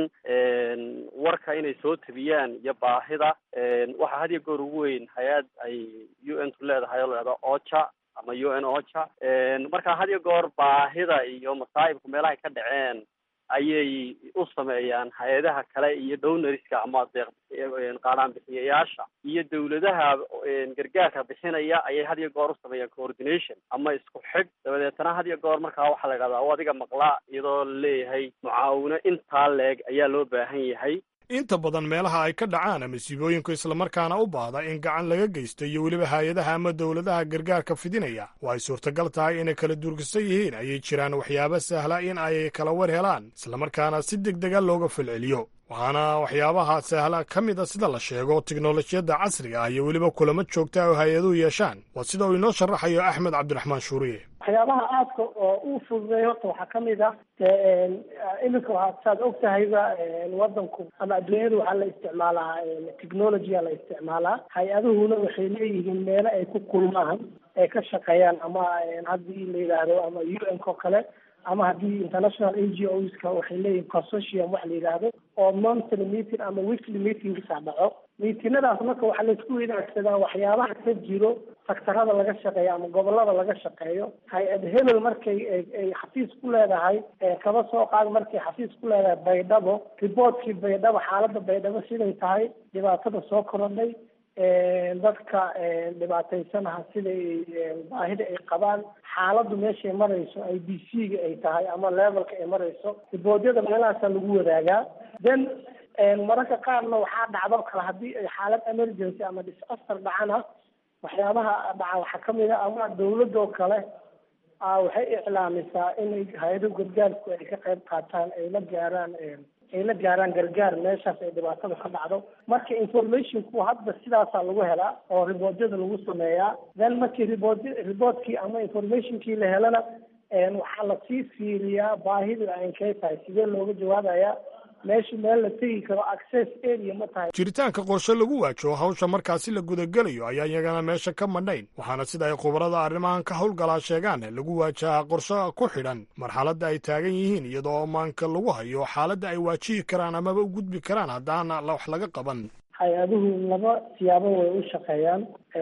warka inay soo tabiyaan iyo baahida waxaa had iyo goor ugu weyn hay-ad ay u n tu leedahay oo leeda ocha ama u n ocha marka had iyo goor baahida iyo masaa'ibka meelahay ka dhaceen ayay u sameeyaan hay-adaha kale iyo downariska ama deeq qaadhaan bixiyayaasha iyo dawladaha gargaarka bixinaya ayay had iyo goor u sameeyaan coordination ama isku xig dabadeetana had iyo goor markaa waxaa la yidhahdaa o adiga maqla iyadoo laleeyahay mucaawino intaa leeg ayaa loo baahan yahay inta badan meelaha ay ka dhacaan masiibooyinku islamarkaana u baahda in gacan laga geysto iyo weliba hay-adaha ama dowladaha gargaarka fidinaya oo ay suurtagal tahay inay kala durgisan yihiin ayay jiraan waxyaabo sahla in ay kala war helaan islamarkaana si deg dega looga falceliyo waxaana waxyaabaha sahla ka mid a sida la sheego tiknolojiyadda casriga ah iyo weliba kulamo joogta oo hay-aduhu yeeshaan waa sida uu inoo sharaxayo axmed cabdiraxmaan shuuriye waxyaabaha aadka oo u fududay horta waxaa kamid ah iminka waa saad og tahayba wadanku ama adduunyada waxaa la isticmaalaa technologya la isticmaalaa hay-aduhuna waxay leeyihiin meelo ay ku kulmaan ay ka shaqeeyaan ama haddii la yidhaahdo ama u n ko kale ama haddii international n g oska waxay leeyihin consortium waxa la yidhaahdo oo monthly meeting ama weekly meetingsa dhaco miitinadaas marka waxaa laisku wadaagsadaa waxyaabaha ka jiro saktarada laga shaqeeyo ama gobolada laga shaqeeyo hay-ad hebel markay ay xafiis ku leedahay kaba soo qaad markay xafiis ku leedahay baydhabo riboortkii baydhabo xaalada baydhabo siday tahay dhibaatada soo korodhay dadka dhibaataysanaha siday baahida ay qabaan xaaladdu meeshay marayso i b c ga ay tahay ama levelka ay marayso riboodyada meelahaasaa lagu wadaagaa then mararka qaarna waxaa dhacdo kale haddii ay xaalad emergency ama disaster dhacana waxyaabaha dhaca waxaa kamid a ama dawladoo kale waxay iclaamisaa inay hay-ado gargaarku ay ka qayb qaataan ay la gaaraan ay la gaaraan gargaar meeshaas ay dhibaatada ka dhacdo marka informationku hadda sidaasaa lagu helaa oo riboodyada lagu sameeyaa then markii ribood riboodkii ama informationkii la helana waxaa lasii fiiriyaa baahida aynkay tahay sidee looga jawaabayaa meesha meel la tegi karo access area ma tahay jiritaanka qorshe lagu waajaho hawsha markaasi la gudagelayo ayaa iyagana meesha ka madhayn waxaana sida ay khubarada arrimahan ka howlgalaa sheegaan lagu waajahaa qorshe ku xidhan marxaladda ay taagan yihiin iyadoo maanka lagu hayo xaaladda ay waajihi karaan amaba u gudbi karaan haddaana wax laga qaban hay-aduhu laba siyaabo way u shaqeeyaan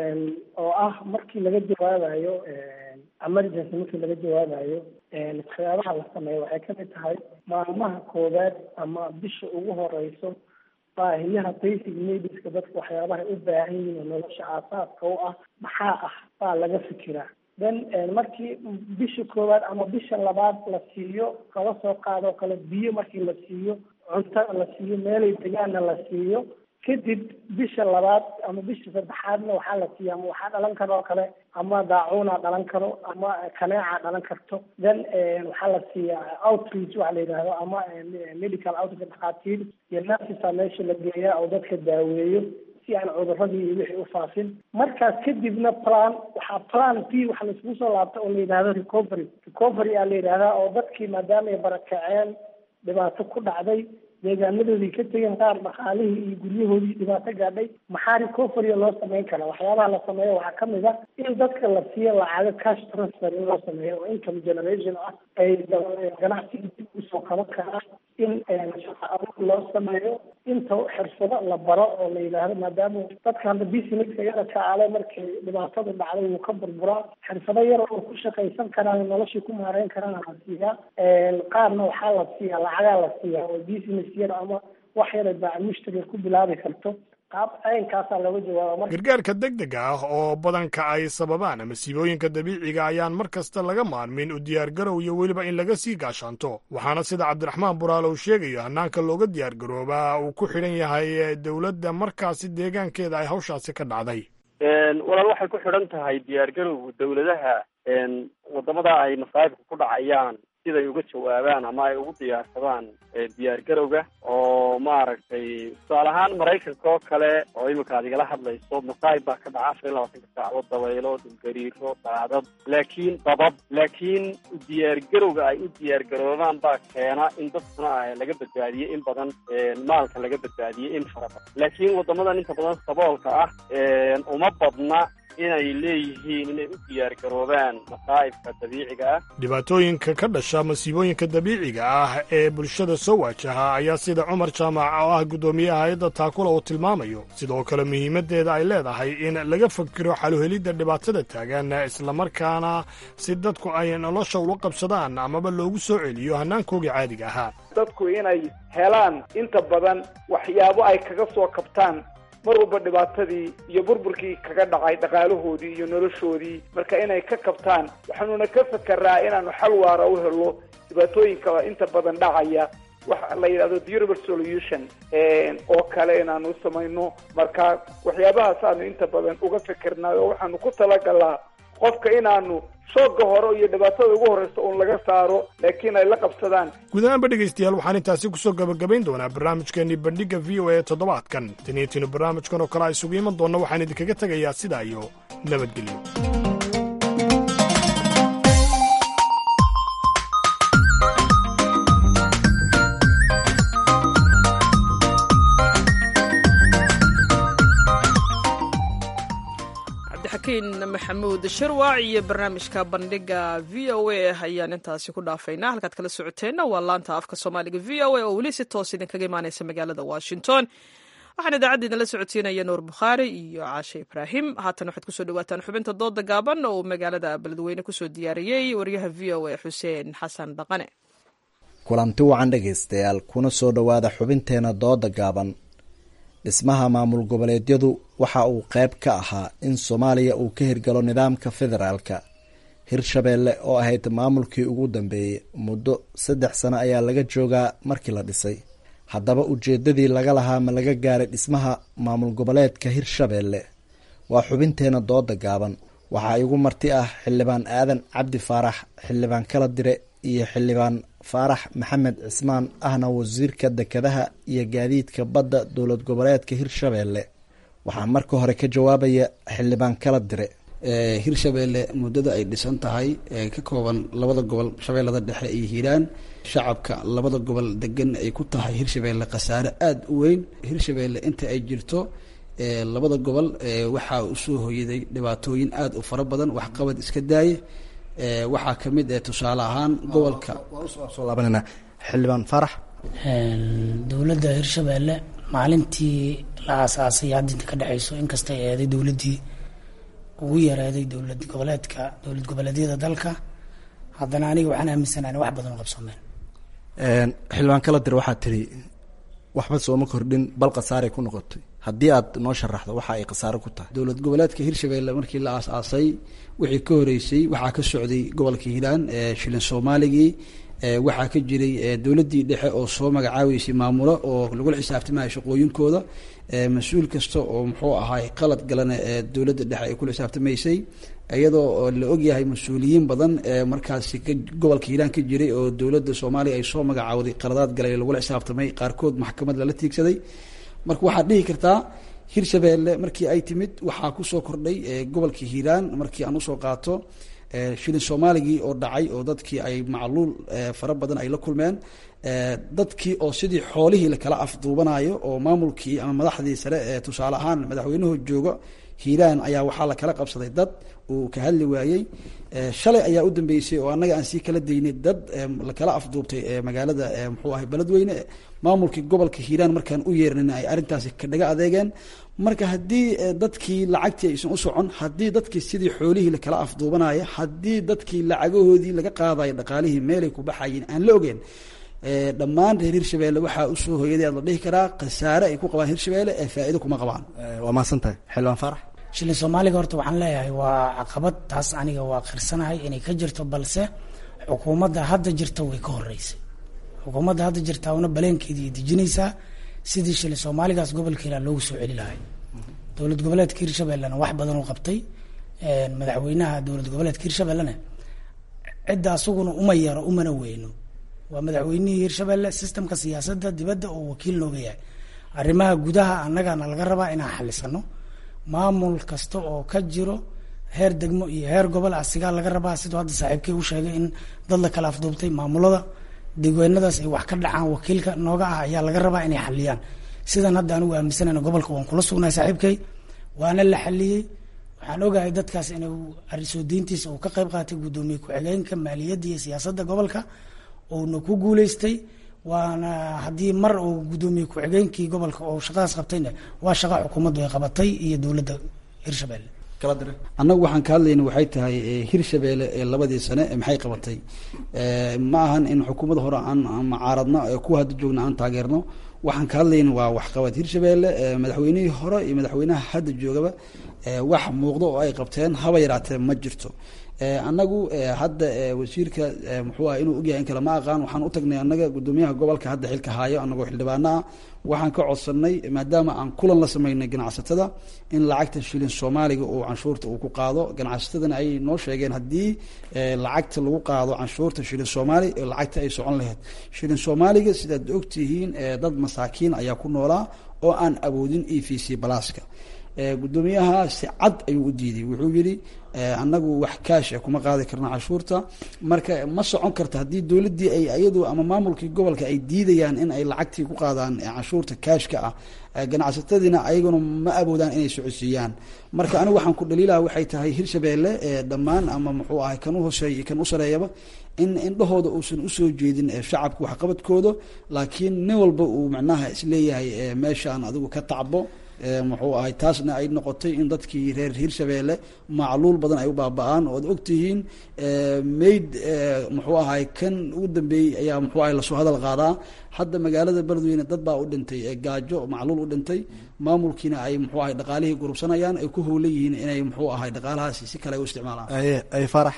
oo ah markii laga jawaabayo emergency markii laga jawaabayo waxyaabaha la sameeyo waxay kamid tahay maalmaha koowaad ama bisha ugu horeyso baahiyaha basic needska dadka waxyaabaha u baahan yihiin oo nolosha aasaaska u ah maxaa ah baa laga fikiraa then markii bisha koowaad ama bisha labaad la siiyo kaba soo qaadoo kale biyo markii la siiyo cunto la siiyo meelay degaanna la siiyo kadib bisha labaad ama bisha saddexaadna waxaa la siiya ama waxaa dhalan karo oo kale ama daacuuna dhalan karo ama kaneeca dhalan karto then waxaa la siiyaa outreach waxa la yidhahdo ama medical outreach dhakhaatiir iyo nurses meesha la geeyaa oo dadka daaweeyo si aan cuduradii iyo wixii u faafin markaas kadibna plan waxaa plan p waxa laiskugu soo laabta oo la yidhahdo recovery recovery aa la yidhahdaa oo dadkii maadaama ay barakaceen dhibaato ku dhacday deegaanadoodii ka tegeen qaar dhaqaalihii iyo guryahoodii dhibaato gaadhay maxaa recovery loo sameyn karaa waxyaabaha la sameeyo waxaa kamid ah in dadka la siiyo lacago cash transfer in loo sameeyo oo income generation ah ay ganacsiga dib usoo soo qaban karaa in shaqa abuur loo sameeyo inta xirfado la baro oo la yidhaahdo maadaama dadka hadda businesska yara kaale markay dhibaatadu dhacday wuu ka burburaa xirfado yar oo ku shaqaysan karaan noloshii ku maareyn karaan la siiyaa qaarna waxaa la siiyaa lacagaa la siiyaa oo business yar ama wax yara baac mushtariga ku bilaabi karto gargaarka degdega ah oo badanka ay sababaan masiibooyinka dabiiciga ayaan mar kasta laga maarmin u diyaargarow iyo weliba in laga sii gaashaanto waxaana sida cabdiraxmaan buraale uu sheegayo hannaanka looga diyaargaroobaa uu ku xidhan yahay dowladda markaasi deegaankeeda ay hawshaasi ka dhacday walaal waxay ku xidhan tahay diyaargarowga dowladaha wadamada ay masaa'ibka ku dhacayaan siday uga jawaabaan ama ay ugu diyaarsadaan diyaargarowga oo maaragtay tusaale ahaan maraykanka oo kale oo imika ad igala hadlayso masaa'ib baa ka dhaca afar iyo labaatanka saacadood dabaylo dhulgariiro daadad laakiin dabab laakiin diyaargarowga ay u diyaargaroobaan baa keena in dadkuna laga badbaadiye in badan maalka laga badbaadiye in fara badan laakiin wadamadan inta badan saboolka ah uma badna inay leeyihiin inay u diyaargaroobaan masaa'ibka dabiiciga ah dhibaatooyinka ka dhasha masiibooyinka dabiiciga ah ee bulshada soo waajaha ayaa sida cumar jaamac oo ah guddoomiyaha hay-adda taakula uu tilmaamayo sidoo kale muhiimaddeeda ay leedahay in laga fakiro xaluhelidda dhibaatada taagan islamarkaana si dadku ay nolosha ula qabsadaan amaba loogu soo celiyo hannaankoogii caadiga ahaa dadku inay helaan inta badan waxyaabo ay kaga soo kabtaan mar walba dhibaatadii iyo burburkii kaga dhacay dhaqaalahoodii iyo noloshoodii marka inay ka kabtaan waxaanuna ka fekeraa inaanu xal waara u helo dhibaatooyinka inta badan dhacaya waxa la yidhahdo durable solution oo kale inaanu samayno marka waxyaabahaas aanu inta badan uga fekernaay oo waxaanu ku talagalaa qofka inaanu shooga hore iyo dhibaatada ugu horreysa uun laga saaro laakiin ay la qabsadaan guud ahaanba dhegaystayaal waxaan intaasi kusoo gabagabayn doonaa barnaamijkeenii bandhigga v o a toddobaadkan taniintiinu barnaamijkan oo kale a isugu iman doonna waxaan idinkaga tegayaa sidaa iyo nabadgelyo xakiin maxamuud shirwac iyo barnaamijka bandhiga v o a ayaan intaasi ku dhaafaynaa halkaad kala socoteenna waa laanta afka soomaaliga v o a oo weli si toos idinkaga imaanaysa magaalada washington waxaan idaacadda idinla socodsiinaya nuur bukhaari iyo caashe ibraahim haatan waxaad kusoo dhawaataan xubinta dooda gaaban oo magaalada beledweyne kusoo diyaariyey waryaha v o a xuseen xasan dhaqane kulanti wacan dhegaystayaal kuna soo dhowaada xubinteena dooda gaaban dhismaha maamul goboleedyadu waxa uu qayb ka ahaa in soomaaliya uu ka hirgalo nidaamka federaalka hirshabeelle oo ahayd maamulkii ugu dambeeyey muddo saddex sano ayaa laga joogaa markii la dhisay haddaba ujeedadii laga lahaa ma laga gaaray dhismaha maamul goboleedka hirshabeelle waa xubinteena dooda gaaban waxaa igu marti ah xildhibaan aadan cabdi faarax xildhibaan kala dire iyo xildhibaan faarax maxamed cismaan ahna wasiirka dekedaha iyo gaadiidka badda dowlad goboleedka hirshabeelle waxaa marka hore ka jawaabaya xildhibaan kala dire hirshabeelle muddada ay dhisan tahay ee ka kooban labada gobol shabeellada dhexe iyo hiiraan shacabka labada gobol degan ay ku tahay hirshabeelle khasaare aada u weyn hirshabeelle inta ay jirto labada gobol waxaa usoo hoyaday dhibaatooyin aada u fara badan waxqabad iska daaye waxaa kamid eh tusaale ahaan gobolka soo laabanana xildhibaan faarax dowladda hirshabeelle maalintii la aasaasay hadda inta ka dhexeyso inkastay eeday dowladdii ugu yaraaday dowlad goboleedka dowlad goboleedyada dalka haddana aniga waxaan aaminsanahay wax badan oo qabsoomeen xildhibaan kala dir waxaa tiri waxba sooma kordhin bal khasaaray ku noqotay haddii aad noo sharaxdo waxa ay khasaaro ku tahay dowlad goboleedka hirshabeelle markii la aas-aasay wixii ka horeysay waxaa ka socday gobolka hiiraan shilin soomaaligii waxaa ka jiray dowladdii dhexe oo soo magacaabeysay maamulo oo lagula xisaabtamaya shaqooyinkooda mas-uul kasta oo muxuu ahaay qalad galana dowladda dhexe ay kula xisaabtamaysay iyadoo la ogyahay mas-uuliyiin badan markaasi gobolka hiiraan ka jiray oo dowladda soomaaliya ay soo magacaawday qaladaad galay lagula xisaabtamay qaarkood maxkamad lala tiigsaday marka waxaad dhihi kartaa hirshabeelle markii ay timid waxaa kusoo kordhay gobolka hiiraan markii aan usoo qaato shilin soomaaligii oo dhacay oo dadkii ay macluul fara badan ay la kulmeen dadkii oo sidii xoolihii lakala afduubanayo oo maamulkii ama madaxdii sare ee tusaale ahaan madaxweynuhu jooga hiiraan ayaa waxaa la kala qabsaday dad uu ka hadli waayey shalay ayaa u dambeysay oo annaga aan sii kala daynay dad lakala afduubtay magaalada muxuu ahay beledweyne maamulkii gobolka hiiraan markaan u yeernin ay arrintaasi ka dhaga adeegeen marka haddii dadkii lacagtii aysan u socon haddii dadkii sidii xoolihii lakala afduubanaya haddii dadkii lacagahoodii laga qaadayo dhaqaalihii meelay ku baxayiin aan la ogeen dhammaan reer hirshabeelle waxaa usoo hoyaday aad la dhihi karaa khasaare ay ku qabaan hirshabeelle ee faa'iido kuma qabaan waa mahadsan tahay xildhibaan faarax shilin soomaaliga horta waxaan leeyahay waa caqabad taas aniga waa khirsanahay inay ka jirto balse xukuumadda hadda jirta way ka horeysay xukuumadda hadda jirta una baleenkeedii dejinaysaa sidii shilin soomaaligaas gobolka hiiraan loogu soo celi lahay dowlad goboleedka hirshabellena wax badan u qabtay madaxweynaha dowlad goboleedka hirshabellena cidda asaguna uma yaro umana weyno waa madaxweynihii hirshabelle sistemka siyaasadda dibadda oo wakiil nooga yahay arrimaha gudaha annagana laga rabaa inaan xalisano maamul kasta oo ka jiro heer degmo iyo heer gobol asigaa laga rabaa siduu hadda saaxiibkey u sheegay in dad la kala afduubtay maamulada degweenadaas ay wax ka dhacaan wakiilka nooga ah ayaa laga rabaa inay xaliyaan sidan hadda anigu aaminsanayna gobolka waan kula sugnahay saaxiibkey waana la xaliyey waxaan ogahay dadkaas inuu soo deyntiisa uu ka qayb qaatay guddoomiye ku-xigeenka maaliyadda iyo siyaasadda gobolka uuna ku guuleystay waana haddii mar uu guddoomiye ku-xigeenkii gobolka oo shaqadaas qabtayna waa shaqa xukuumaddu ay qabatay iyo dowladda hirshabelle annagu waxaan ka hadlayna waxay tahay hirshabeelle ee labadii sane maxay qabatay ma ahan in xukuumadda hore aan macaaradno kuwa hadda joogna aan taageerno waxaan ka hadlayna waa waxqabad hirshabeelle madaxweynihii hore iyo madaxweynaha hadda joogaba wax muuqdo oo ay qabteen haba yaraatee ma jirto annagu hadda wasiirka muxuu ah inuu ogyahay in kale ma aqaan waxaan u tagnay annaga guddoomiyaha gobolka hadda xilka haayo annagoo xildhibaana ah waxaan ka codsanay maadaama aan kulan la sameynay ganacsatada in lacagta shilin soomaaliga uu canshuurta uu ku qaado ganacsatadana ay noo sheegeen haddii lacagta lagu qaado canshuurta shilin soomaali lacagta ay socon lahayd shilin soomaaliga sidaad ogtihiin dad masaakiin ayaa ku noolaa oo aan awoodin e v c balaaska guddoomiyaha si cad ayuu u diiday wuxuu yidhi annagu wax kaasha kuma qaadi karna canshuurta marka ma socon karta haddii dowladdii ay iyadu ama maamulkii gobolka ay diidayaan in ay lacagtii ku qaadaan canshuurta kaashka ah ganacsatadiina ayaguna ma awoodaan inay socodsiiyaan marka anigu waxaan ku dhaliilaha waxay tahay hirshabeelle dhammaan ama muxuu ahay kan u hooseeya kan u sareeyaba in indhahooda uusan usoo jeedin shacabka waxqabadkooda laakiin nin walba uu macnaha isleeyahay meeshaan adigu ka tacbo muxuu ahay taasna ay noqotay in dadkii reer hirshabeelle macluul badan ay u baaba-aan ood ogtihiin mayd muxuu ahay kan ugu dambeeyey ayaa muxuu ahay lasoo hadal qaadaa hadda magaalada beledweyne dad baa u dhintay gaajo macluul u dhintay maamulkiina ay muxuu ahay dhaqaalihii gurubsanayaan ay ku howlan yihiin inay muxuu ahay dhaqaalahaasi si kale u isticmaalaan ay farax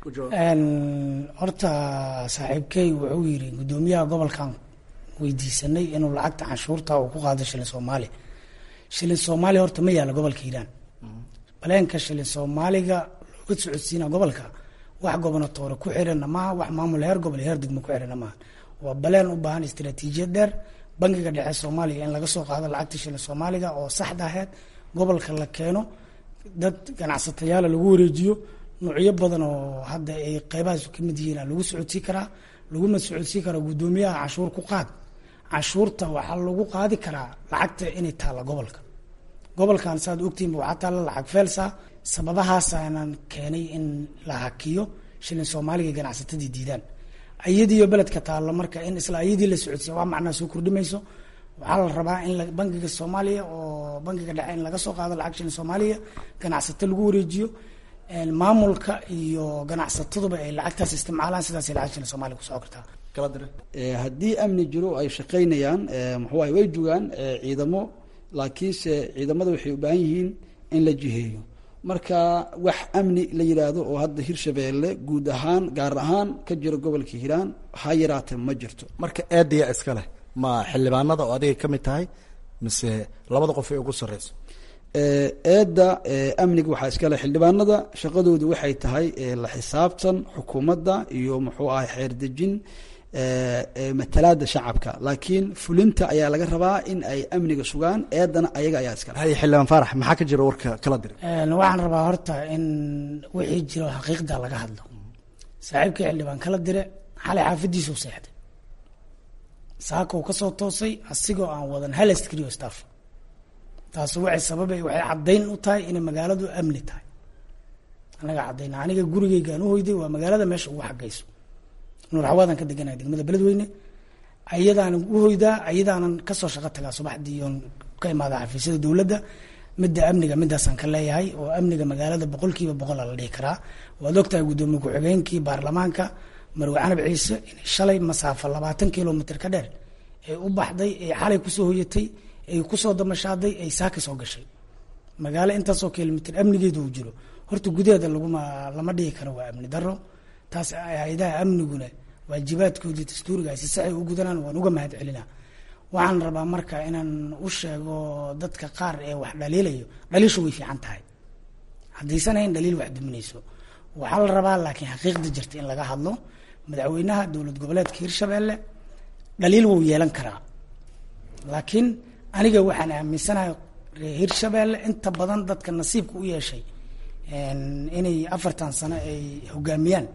horta saaxiibkey wuxuu yidhi guddoomiyaha gobolkan weydiisanay inuu lacagta canshuurta uu ku qaado shilin soomaali shilin soomaaliya horta ma yaalla gobolka hiiraan baleenka shilin soomaaliga looga socodsiina gobolka wax gobonatoore ku xirana maaha wax maamul heer gobol heer degmo ku xirana maaha waa baleen u baahan istaraatiijiyad dheer bangiga dhexe soomaaliya in laga soo qaado lacagta shilin soomaaliga oo saxda aheyd gobolka la keeno dad ganacsatayaala lagu wareejiyo nuucyo badan oo hadda ay qeybahaas ka mid yihiin lagu socodsii karaa laguma socodsii karaa guddoomiyaha canshuur ku qaad canshuurta waxaa lagu qaadi karaa lacagta inay taalla gobolka gobolkan saad ogtihinba waxaa taalla lacag feelsa sababahaasaanan keenay in la hakiyo shilin soomaaliga ganacsatadii diidaan ayadiiyo beledka taallo marka in isla ayadii la socodsiya wax macnaa soo kordhimayso waxaa la rabaa in bangiga soomaaliya oo bangiga dhexe in laga soo qaado lacag shilin soomaaliya ganacsato lagu wareejiyo maamulka iyo ganacsataduba ay lacagtaas isticmaalaan sidaasay lacag shilin soomaaliya kusoo kartaa haddii amni jiro ay shaqaynayaan muxuu ahay way jogaan ciidamo laakiinse ciidamada waxay u baahan yihiin in la jiheeyo marka wax amni la yidhaahdo oo hadda hirshabeelle guud ahaan gaar ahaan ka jira gobolka hiiraan ha yaraate ma jirto marka eedaya iska leh ma xildhibaanada oo adiga ka mid tahay mise labada qof ee ugu sarreyso eedda amniga waxaa iskale xildhibaanada shaqadoodu waxay tahay la xisaabtan xukuumadda iyo muxuu ahay xeerdejin matalaada shacabka laakiin fulinta ayaa laga rabaa in ay amniga sugaan eedana ayaga ayaa iskale hay xildhibaan faarax maxaa ka jira warka kala diri waxaan rabaa horta in wixii jiro xaqiiqda laga hadlo saaxiibkii xildhibaan kala dire xalay xaafadiisuu seexday saaka uu kasoo toosay asigoo aan wadan hal askriyo staff taasi waxay sababay waxay caddayn u tahay inay magaaladu amni tahay anaga caddayna aniga gurigeygaan u hoyday waa magaalada meesha ugu xagayso nuur xawaadan ka deganaya degmada beledweyne ayadaanan u hoydaa ayadaanan kasoo shaqo tagaa subaxdii oon ka imaada xafiisyada dowladda midda amniga midaasaan ka leeyahay oo amniga magaalada boqolkiiba boqola la dhihi karaa waad ogtahay guddoomiye ku-xigeenkii baarlamaanka marwe canab ciise inay shalay masaafo labaatan kilomitr ka dheer ay u baxday ay xalay kusoo hoyatay ay kusoo damashaaday ay saaka soo gashay magaalo intaasoo kilomitr amnigeedu uu jiro horta gudaheeda laguma lama dhihi karo waa amni daro taas hay-adaha amniguna waajibaadkoodii dastuuriga si saxay u gudanaan waan uga mahad celinaa waxaan rabaa marka inaan u sheego dadka qaar ee wax dhaliilayo dhaliishu way fiican tahay haddaysan hayn dhaliil wax duminayso waxaa la rabaa laakiin xaqiiqda jirta in laga hadlo madaxweynaha dowlad goboleedka hirshabeelle dhaliil wuu yeelan karaa laakiin aniga waxaan aaminsanahay reer hirshabeelle inta badan dadka nasiibka u yeeshay inay afartan sano ay hogaamiyaan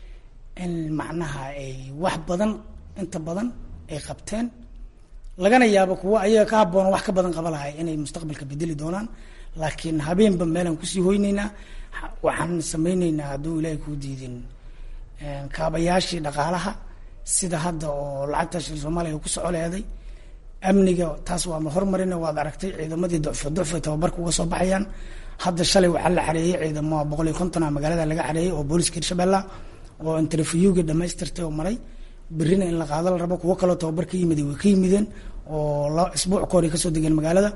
in macnaha ay wax badan inta badan ay qabteen lagana yaabo kuwo ayaga ka habboona wax ka badan qaba lahay inay mustaqbalka bedeli doonaan laakiin habeenba meelaan kusii hoyneynaa waxaan sameyneynaa hadduu ilaahay kuu diidin kaabayaashii dhaqaalaha sida hadda oo lacagta shil soomaaliya ku soco leeday amniga taas waa ma hormarina waad aragtay ciidamadii ducfo ducfo tababarka uga soo baxayaan hadda shalay waxaa la xareeyey ciidamo boqol iyo konton a magaalada laga xareeyey oo booliska hirshabella oo interviewga dhamaystirtay oo maray berrina in la qaado la rabo kuwo kaloo tababar ka yimid way ka yimideen oo la isbuuc ka hor kasoo degeen magaalada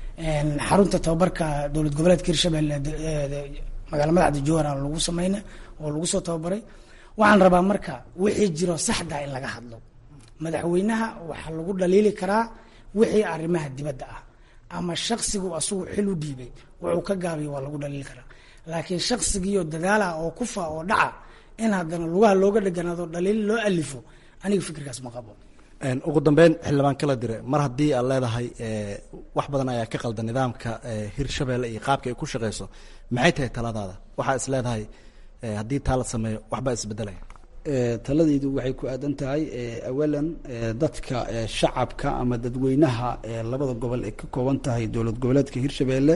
xarunta tababarka dowlad goboleedka hirshabelle magaala madaxda jowhara lagu sameyna oo lagu soo tababaray waxaan rabaa marka wixii jiro saxda in laga hadlo madaxweynaha waxaa lagu dhaliili karaa wixii arrimaha dibadda ah ama shaksigu asagu xil u dhiibay wuxuu ka gaabiyo waa lagu dhaliili karaa laakiin shaksigiioo dadaala oo kufa oo dhaca in haddana lugaha looga dheganaado dhaliil loo alifo aniga fikirkaas ma qabo ugu dambeyn xildhibaan kala dire mar haddii aad leedahay wax badan ayaa ka qalda nidaamka hirshabelle iyo qaabka ay ku shaqeyso maxay tahay taladaada waxaa is leedahay haddii taa la sameeyo waxbaa isbedelaya taladaydu waxay ku aadan tahay awalan dadka shacabka ama dadweynaha labada gobol ay ka kooban tahay dowlad goboleedka hirshabelle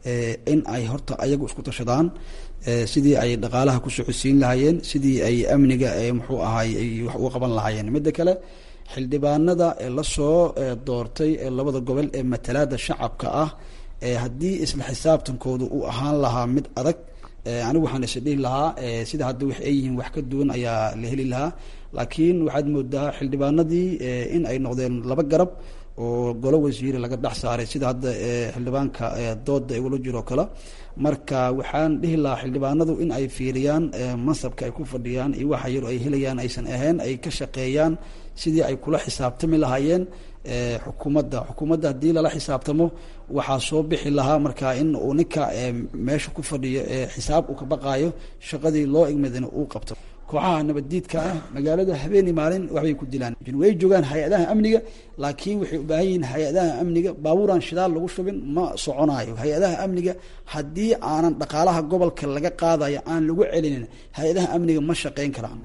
in ay horta ayagu isku tashadaan sidii ay dhaqaalaha ku socodsiin lahaayeen sidii ay amniga muxuu ahaay ay wax uga qaban lahaayeen midda kale xildhibaanada lasoo doortay labada gobol ee matalaada shacabka ah haddii isla xisaabtankooda uu ahaan lahaa mid adag anigu waxaan is dhihi lahaa sida hadda wax ay yihiin wax ka duwan ayaa la heli lahaa laakiin waxaad moodaa xildhibaanadii in ay noqdeen laba garab oo golo wasiire laga dhex saaray sida hadda xildhibaanka dooda igula jiro kale marka waxaan dhihi lahaa xildhibaanadu in ay fiiriyaan mansabka ay ku fadhiyaan iyo waxa yar ay helayaan aysan ahayn ay ka shaqeeyaan sidii ay kula xisaabtami lahaayeen xukuumadda xukuumadda haddii lala xisaabtamo waxaa soo bixi lahaa marka in uu ninka meesha ku fadhiyo xisaab uu ka baqaayo shaqadii loo igmadina uu qabto kooxaha nabaddiidka ah magaalada habeeni maalin waxbay ku dilaan way joogaan hay-adaha amniga laakiin waxay u baahan yihiin hay-adaha amniga baabuuraan shidaal lagu shubin ma soconaayo hay-adaha amniga haddii aanan dhaqaalaha gobolka laga qaadayo aan lagu celinin hay-adaha amniga ma shaqeyn karaan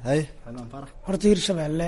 horta hirshabelle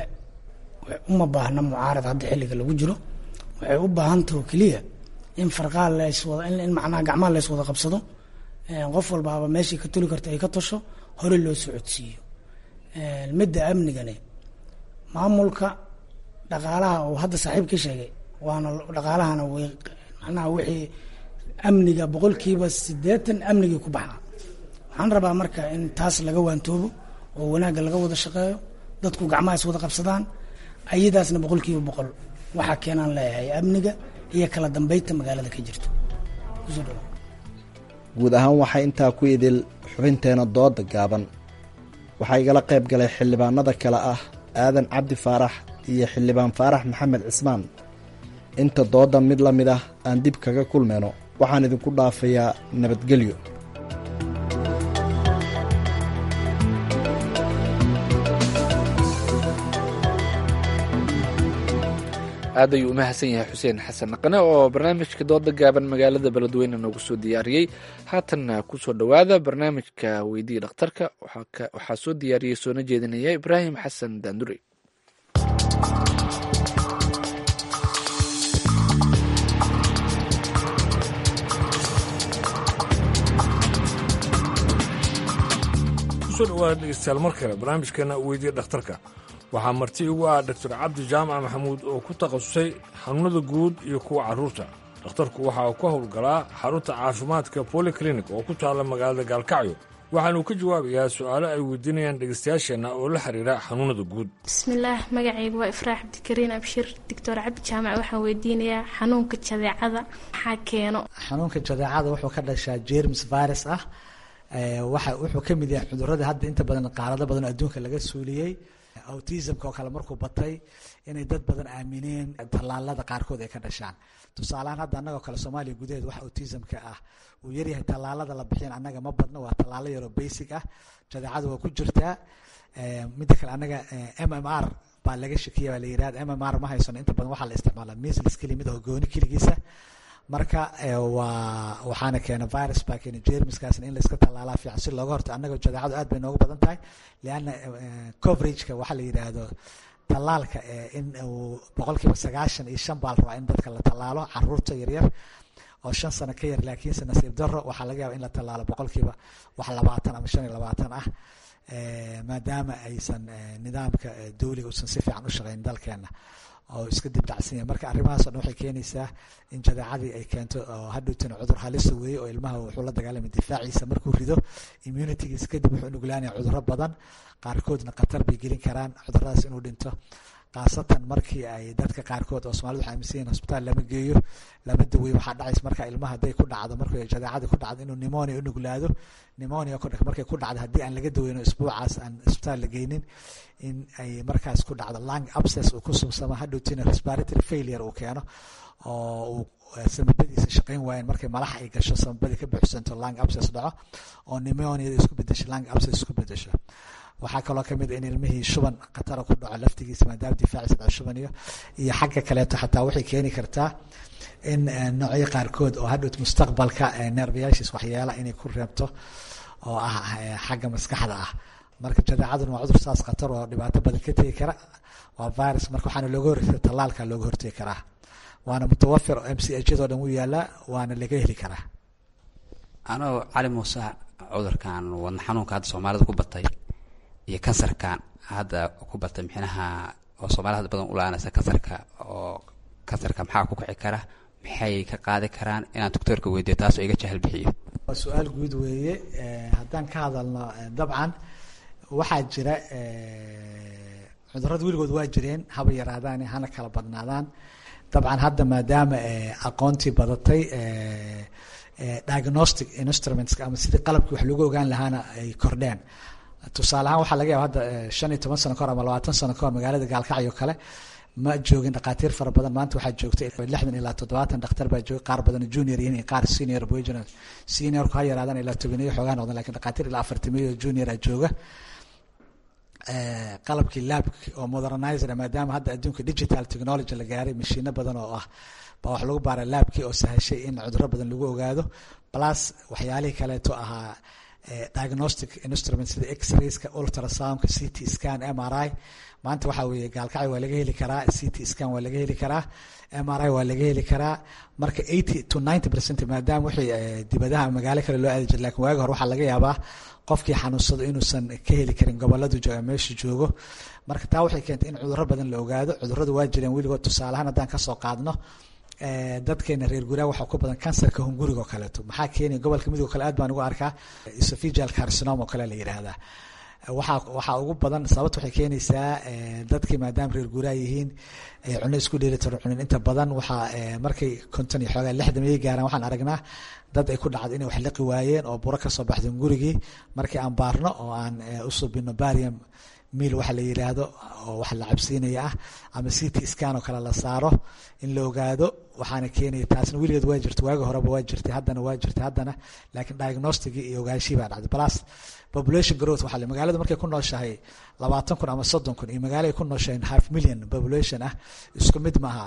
uma baahna mucaarad hadda xilliga lagu jiro waxay u baahantaho keliya in farqaa laswada in macnaha gacmaha lays wada qabsado qof walbaaba meeshii ka tuli karta ay ka tasho hore loo socodsiiyo midda amnigane maamulka dhaqaalaha uu hadda saaxiib ka sheegay waana dhaqaalahana way macnaha wixii amniga boqolkiiba siddeetan amnigii ku baxaa waxaan rabaa marka in taas laga waantoobo oo wanaagga laga wada shaqeeyo dadku gacmaha is wada qabsadaan ayadaasna boqolkiiba boqol waxaa keenaan leeyahay amniga iyo kala dambeynta magaalada ka jirto kusoo dhawa guud ahaan waxaa intaa ku idil xubinteena dooda gaaban waxaa igala qayb galay xildhibaanada kale ah aadan cabdi faarax iyo xildhibaan faarax maxamed cismaan inta dooda mid la mid ah aan dib kaga kulmayno waxaan idinku dhaafayaa nabadgelyo aad ayuu u mahadsan yahay xuseen xasan dhaqane oo barnaamijka dooda gaaban magaalada beledweyne noogu soo diyaariyey haatanna kusoo dhowaada barnaamijka weydii dhakhtarka waxaa soo diyaariyey soona jeedinaya ibraahim xasan daandure kusoo dhawaada dhegeystayaal mar kale barnaamijkeena weydiya dhakhtarka waxaa marti igu ah doctor cabdi jaamac maxamuud oo ku takhasusay xanuunada guud iyo kuwa carruurta dhakhtarku waxa uu ka howlgalaa xarunta caafimaadka polyclinic oo ku taalla magaalada gaalkacyo waxaanuu ka jawaabayaa su'aalo ay weydiinayaan dhegeystayaasheenna oo la xiriira xanuunada guud bismillaah magacaygu waa ifraax cabdikariin abshir doctor cabdi jaamac waxaan weydiinayaa xanuunka jadeecada maxaa keeno xanuunka jadeecada wuxuu ka dhashaa jerms virus ah waxa wuxuu ka mid yahay cudurada hadda inta badan qaarado badan oo adduunka laga suuliyey autismka oo kale markuu batay inay dad badan aamineen tallaalada qaarkood ay ka dhashaan tusaalehaan hadda annagoo kale soomaaliya gudaheed wax autismka ah uu yaryahay tallaalada la bixiyan annaga ma badno waa tallaalo yaroo basic ah jadeecada waa ku jirtaa midda kale annaga m m r baa laga shakiya baa la yirahda m m r ma haysano inta badan waxaa la isticmaalaa measles keli mid oo gooni keligiisa marka waa waxaana keena virus baa keena jermiskaasna in layska tallaalaa fiican si looga horta annaga jadeecadu aad bay noogu badan tahay lianna coverageka waxaa la yidhaahdo tallaalka in uu boqolkiiba sagaashan iyo shan baa la rabaa in dadka la tallaalo caruurta yaryar oo shan sano ka yar laakiinse nasiib daro waxaa laga yaaba in la tallaalo boqolkiiba wax labaatan ama shan iyo labaatan ah maadaama aysan nidaamka dawliga uusan si fiican u shaqeyn dalkeena oo iska dibdacsan yahay marka arrimahaas o dhan waxay keenaysaa in jadeecadii ay keento oo hadhowtana cudur halisa weeye oo ilmaha wuxuu la dagaalamay difaaciisa markuu rido immunitygiisa kadib wuxuu nuglaanaya cudurro badan qaarkoodna khatar bay gelin karaan cuduradaas inuu dhinto khaasatan markii ay dadka qaarkood oo somalida waxay aaminsan yihin hosbitaal lama geeyo lama daweeyo waxaa dhacaysa marka ilmaha hadday ku dhacdo markuu jadeecadii ku dhacdo inuu pneumonia u nuglaado pneumonia markay ku dhacdo haddii aan laga daweyno isbuucaas aan isbitaal la geynin in ay markaas ku dhacdo lung abscess uu ku subsamo hadhowtina respiratory failure uu keeno oo uu samabadiisa shaqayn waayeen markay malax ay gasho samabadii ka buuxsanto lung abscess dhaco oo pneumoniada isku bedesho lung abscess isku bedesho waxaa kaloo kamid in ilmihii shuban khatara ku dhaco laftigiisa maadaama difaaciisa dhaco shuban iyo iyo xagga kaleeto xataa waxay keeni kartaa in noocyo qaarkood oo hadhowt mustaqbalka neerbayaashiis waxyeela inay ku reebto oo ah xagga maskaxda ah marka jadeecaduna waa cudur saas khatar oo dhibaato badan ka tegi kara waa virus marka waxaana looga hortega tallaalka looga hortegi karaa waana mutawafir m c h yadoo dhan wuu yaalaa waana laga heli karaa anoo cali muuse cudurkan wadna xanuunka hadda soomaalida ku batay iyo kansarkan hadda ku batay mixnaha oo soomaalida hadda badan u la-aanaysa kansarka oo kansarka maxaa ku kici kara maxay ka qaadi karaan inaan doctoorka weydiyo taas oo iga jahal bixiyo waa su-aal guud weeye haddaan ka hadalno dabcan waxaa jira cudurada weligood waa jireen haba yaraadaan hana kala badnaadaan dabcan hadda maadaama aqoontii badatay diagnostic instruments ama sidii qalabkii wax lagu ogaan lahaana ay kordheen tusaale ahaan waxaa laga yaaba hadda shan iyo toban sano kahor ama labaatan sano kahor magaalada gaalkacyo kale ma joogin dhakhaatiir fara badan maanta waxaa joogta lixdan ilaa toddobaatan dhakhtar baa jooga qaar badan junior yihiin iyo qaar senior boyjinal seniorku ha yaraadaan ilaa tobaniyo xoogaa noqdan lakin dhakhaatiir ilaa afartamiyo junior a jooga qalabkii laabki oo modernizer maadaama hadda adduunka digital technology la gaaray mashiino badan oo ah baa wax lagu baara laabkii oo sahashay in cuduro badan lagu ogaado plus waxyaalihii kaleeto ahaa diagnostic instrument sida x-rayska ultrasoundka c t scan m r i maanta waxaa weeye gaalkacyo waa laga heli karaa c t scan waa laga heli karaa m r i waa laga heli karaa marka eighty to ninety percent maadaama wixii dibadaha magaalo kale loo aadi jira lakin waagi hore waxaa laga yaabaa qofkii xanuunsado inuusan ka heli karin goboladu meesha joogo marka taa waxay keentay in cuduro badan la ogaado cuduradu waa jireen weligood tusaalehaan haddaan kasoo qaadno dadkeena reer guraa waxaa ku badan kansarka hunguriga oo kaleeto maxaa keenaya gobolka midoo kale aad baan ugu arkaa esophageal carcinoma oo kale la yidhaahdaa waxaa waxaa ugu badan sababta waxay keenaysaa dadkii maadaama reer guuraa yihiin cuno isku dheelitiran cunin inta badan waxaa markay konton iyo xoogaa lixdan miyay gaaraan waxaan aragnaa dad ay ku dhacdo inay wax liqi waayeen oo buro kasoo baxdo hungurigii markii aan baarno oo aan usubino barium miil waxa la yiraahdo oo wax la cabsiinaya ah ama c t scan oo kale la saaro in la ogaado waxaana keenaya taasna weligeed waa jirta waagi horeba waa jirtay haddana waa jirtay haddana laakiin diagnosticii iyo ogaanshii baa dhacday plus population growth waxaa le magaalada markay ku nooshahay labaatan kun ama soddon kun iyo magaalo ay ku nooshahay half million population ah isku mid maaha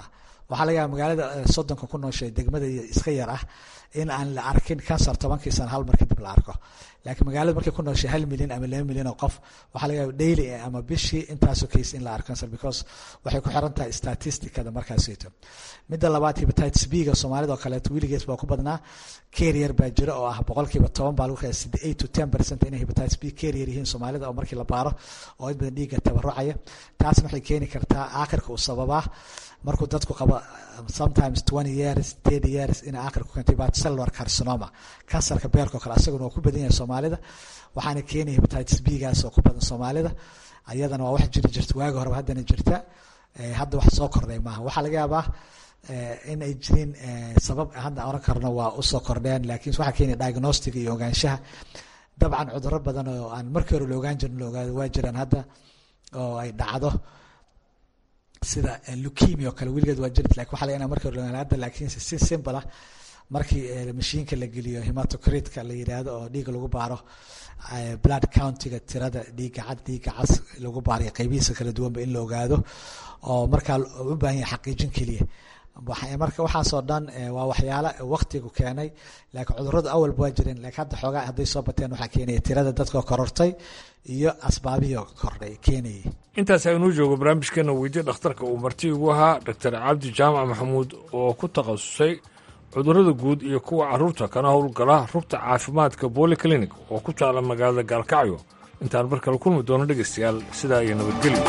waxaa laga yaaba magaalada soddonka ku nooshay degmada iska yar ah in aan la arkin kansar tobankii sana hal mar kadib la arko laakiin magaalada markay ku nooshay hal milyan ama laba milyan oo qof waxaa laga yaaba daily ama bishii intaasoo case in la arko cancer because waxay ku xiran tahay statisticada markaasito midda labaad hepatitis b-ga soomaalida oo kaleeto wiligees baa ku badnaa carrier baa jira oo ah boqolkiiba toban baa lagu qiyaasay eight to ten percent inay hepatitis b carrier yihiin soomaalida oo markii la baaro oo in badan dhiigga tabarucaya taasna waxay keeni kartaa aakhirka uu sababaa markuu dadku qabo sometimes twenty years thirty years ina aakhirka ku keentay cellular carcinoma kansarka beerka oo kale asaguna waa ku badan yahay soomaalida waxaana keenaya hepatitis b gaas oo ku badan soomaalida ayadana waa wax jiri jirta waagi horeba haddana jirta hadda wax soo kordhay maaha waxaa laga yaabaa in ay jirin sabab hadda oran karno waa usoo kordheen laakiin waxaa keenaya diagnostic iyo ogaanshaha dabcan cuduro badan oo aan markii hore la ogaan jirin la ogaado waa jiraan hadda oo ay dhacdo sida leukemia oo kale weligeed waa jirt lakin waxa laga ina markii hore la hadda laakiin si simple ah markii mashiinka la geliyo hematocratka la yidhaahdo oo dhiiga lagu baaro blood countiga tirada dhiiga cad dhiiga cas lagu baarayo qaybihiisa kala duwanba in la ogaado oo markaa u baahan yahay xaqiijin keliya marka waxaasoo dhan waa waxyaala waktigu keenay laakiin cuduradu awalba waa jireen lakiin hadda xoogaa hadday soo bateen waxaa keenaya tirada dadka korortay iyo asbaabihii kordhay keenayay intaas aynuu joogo barnaamijkeena weydiye dhakhtarka uu marti ugu ahaa doctor cabdi jaamac maxamuud oo ku takhasusay cudurrada guud iyo kuwa carruurta kana howlgala rugta caafimaadka bolyclinic oo ku taala magaalada gaalkacyo intaan mar kale kulmi doono dhegaystayaal sidaa iyo nabadgelyo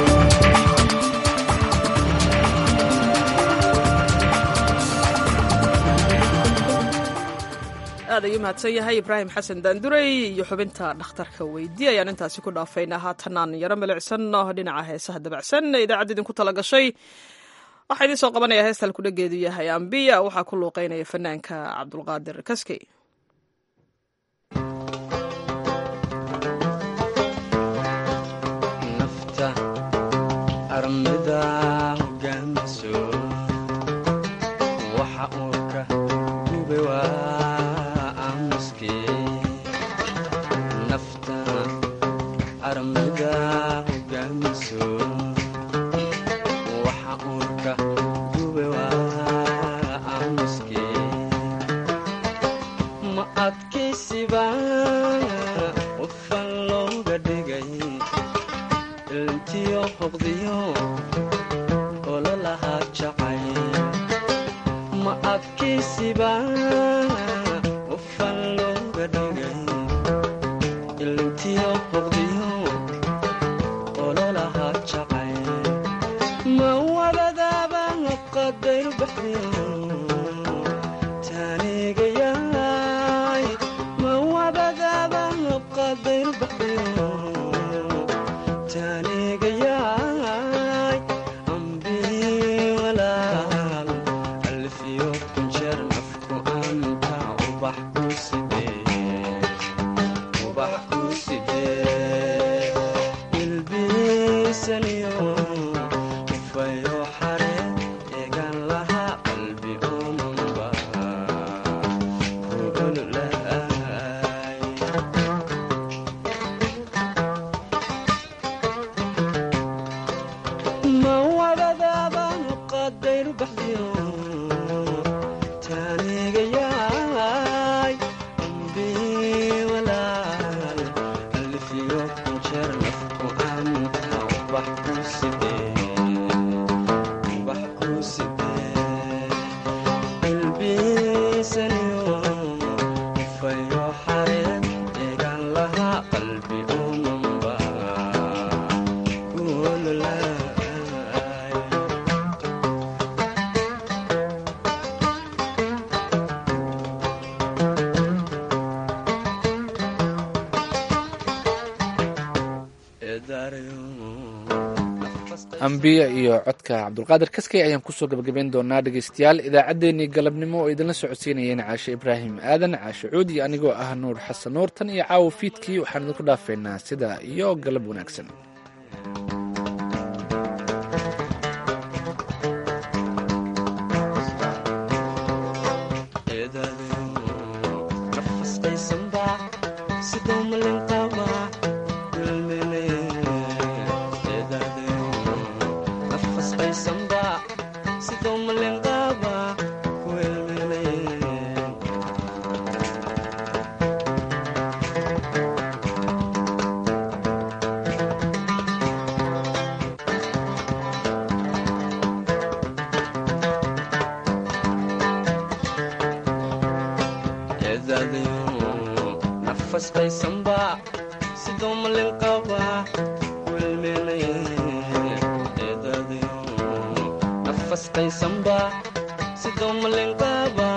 aad ayuu mahadsan yahay ibraahim xasan daandurey iyo xubinta dhakhtarka weydi ayaan intaasi ku dhaafaynaa haatanaan yaro milicsan dhinaca heesaha dabacsan idaacadda idinku tala gashay waxaa idiin soo qabanaya heesta halkudhageedu yahay ambiya waxaa ku luuqeynaya fanaanka cabdulqaadir kaskey ambiya iyo codka cabdulqaadir kaskey ayaan kusoo gabagabayn doonaa dhegeystayaal idaacaddeenii galabnimo oo idinla socodsiinayeen caashe ibraahim aadan caashe cuudi anigoo ah nuur xasan nuur tan iyo caawo fiidkii waxaan idinku dhaafeynaa sidaa iyo galab wanaagsan Samba, si eedaadayo nafas qaysanba sidoo malin qaba wilmenay eedaadayo nafas qaysanba sidoo malin qaba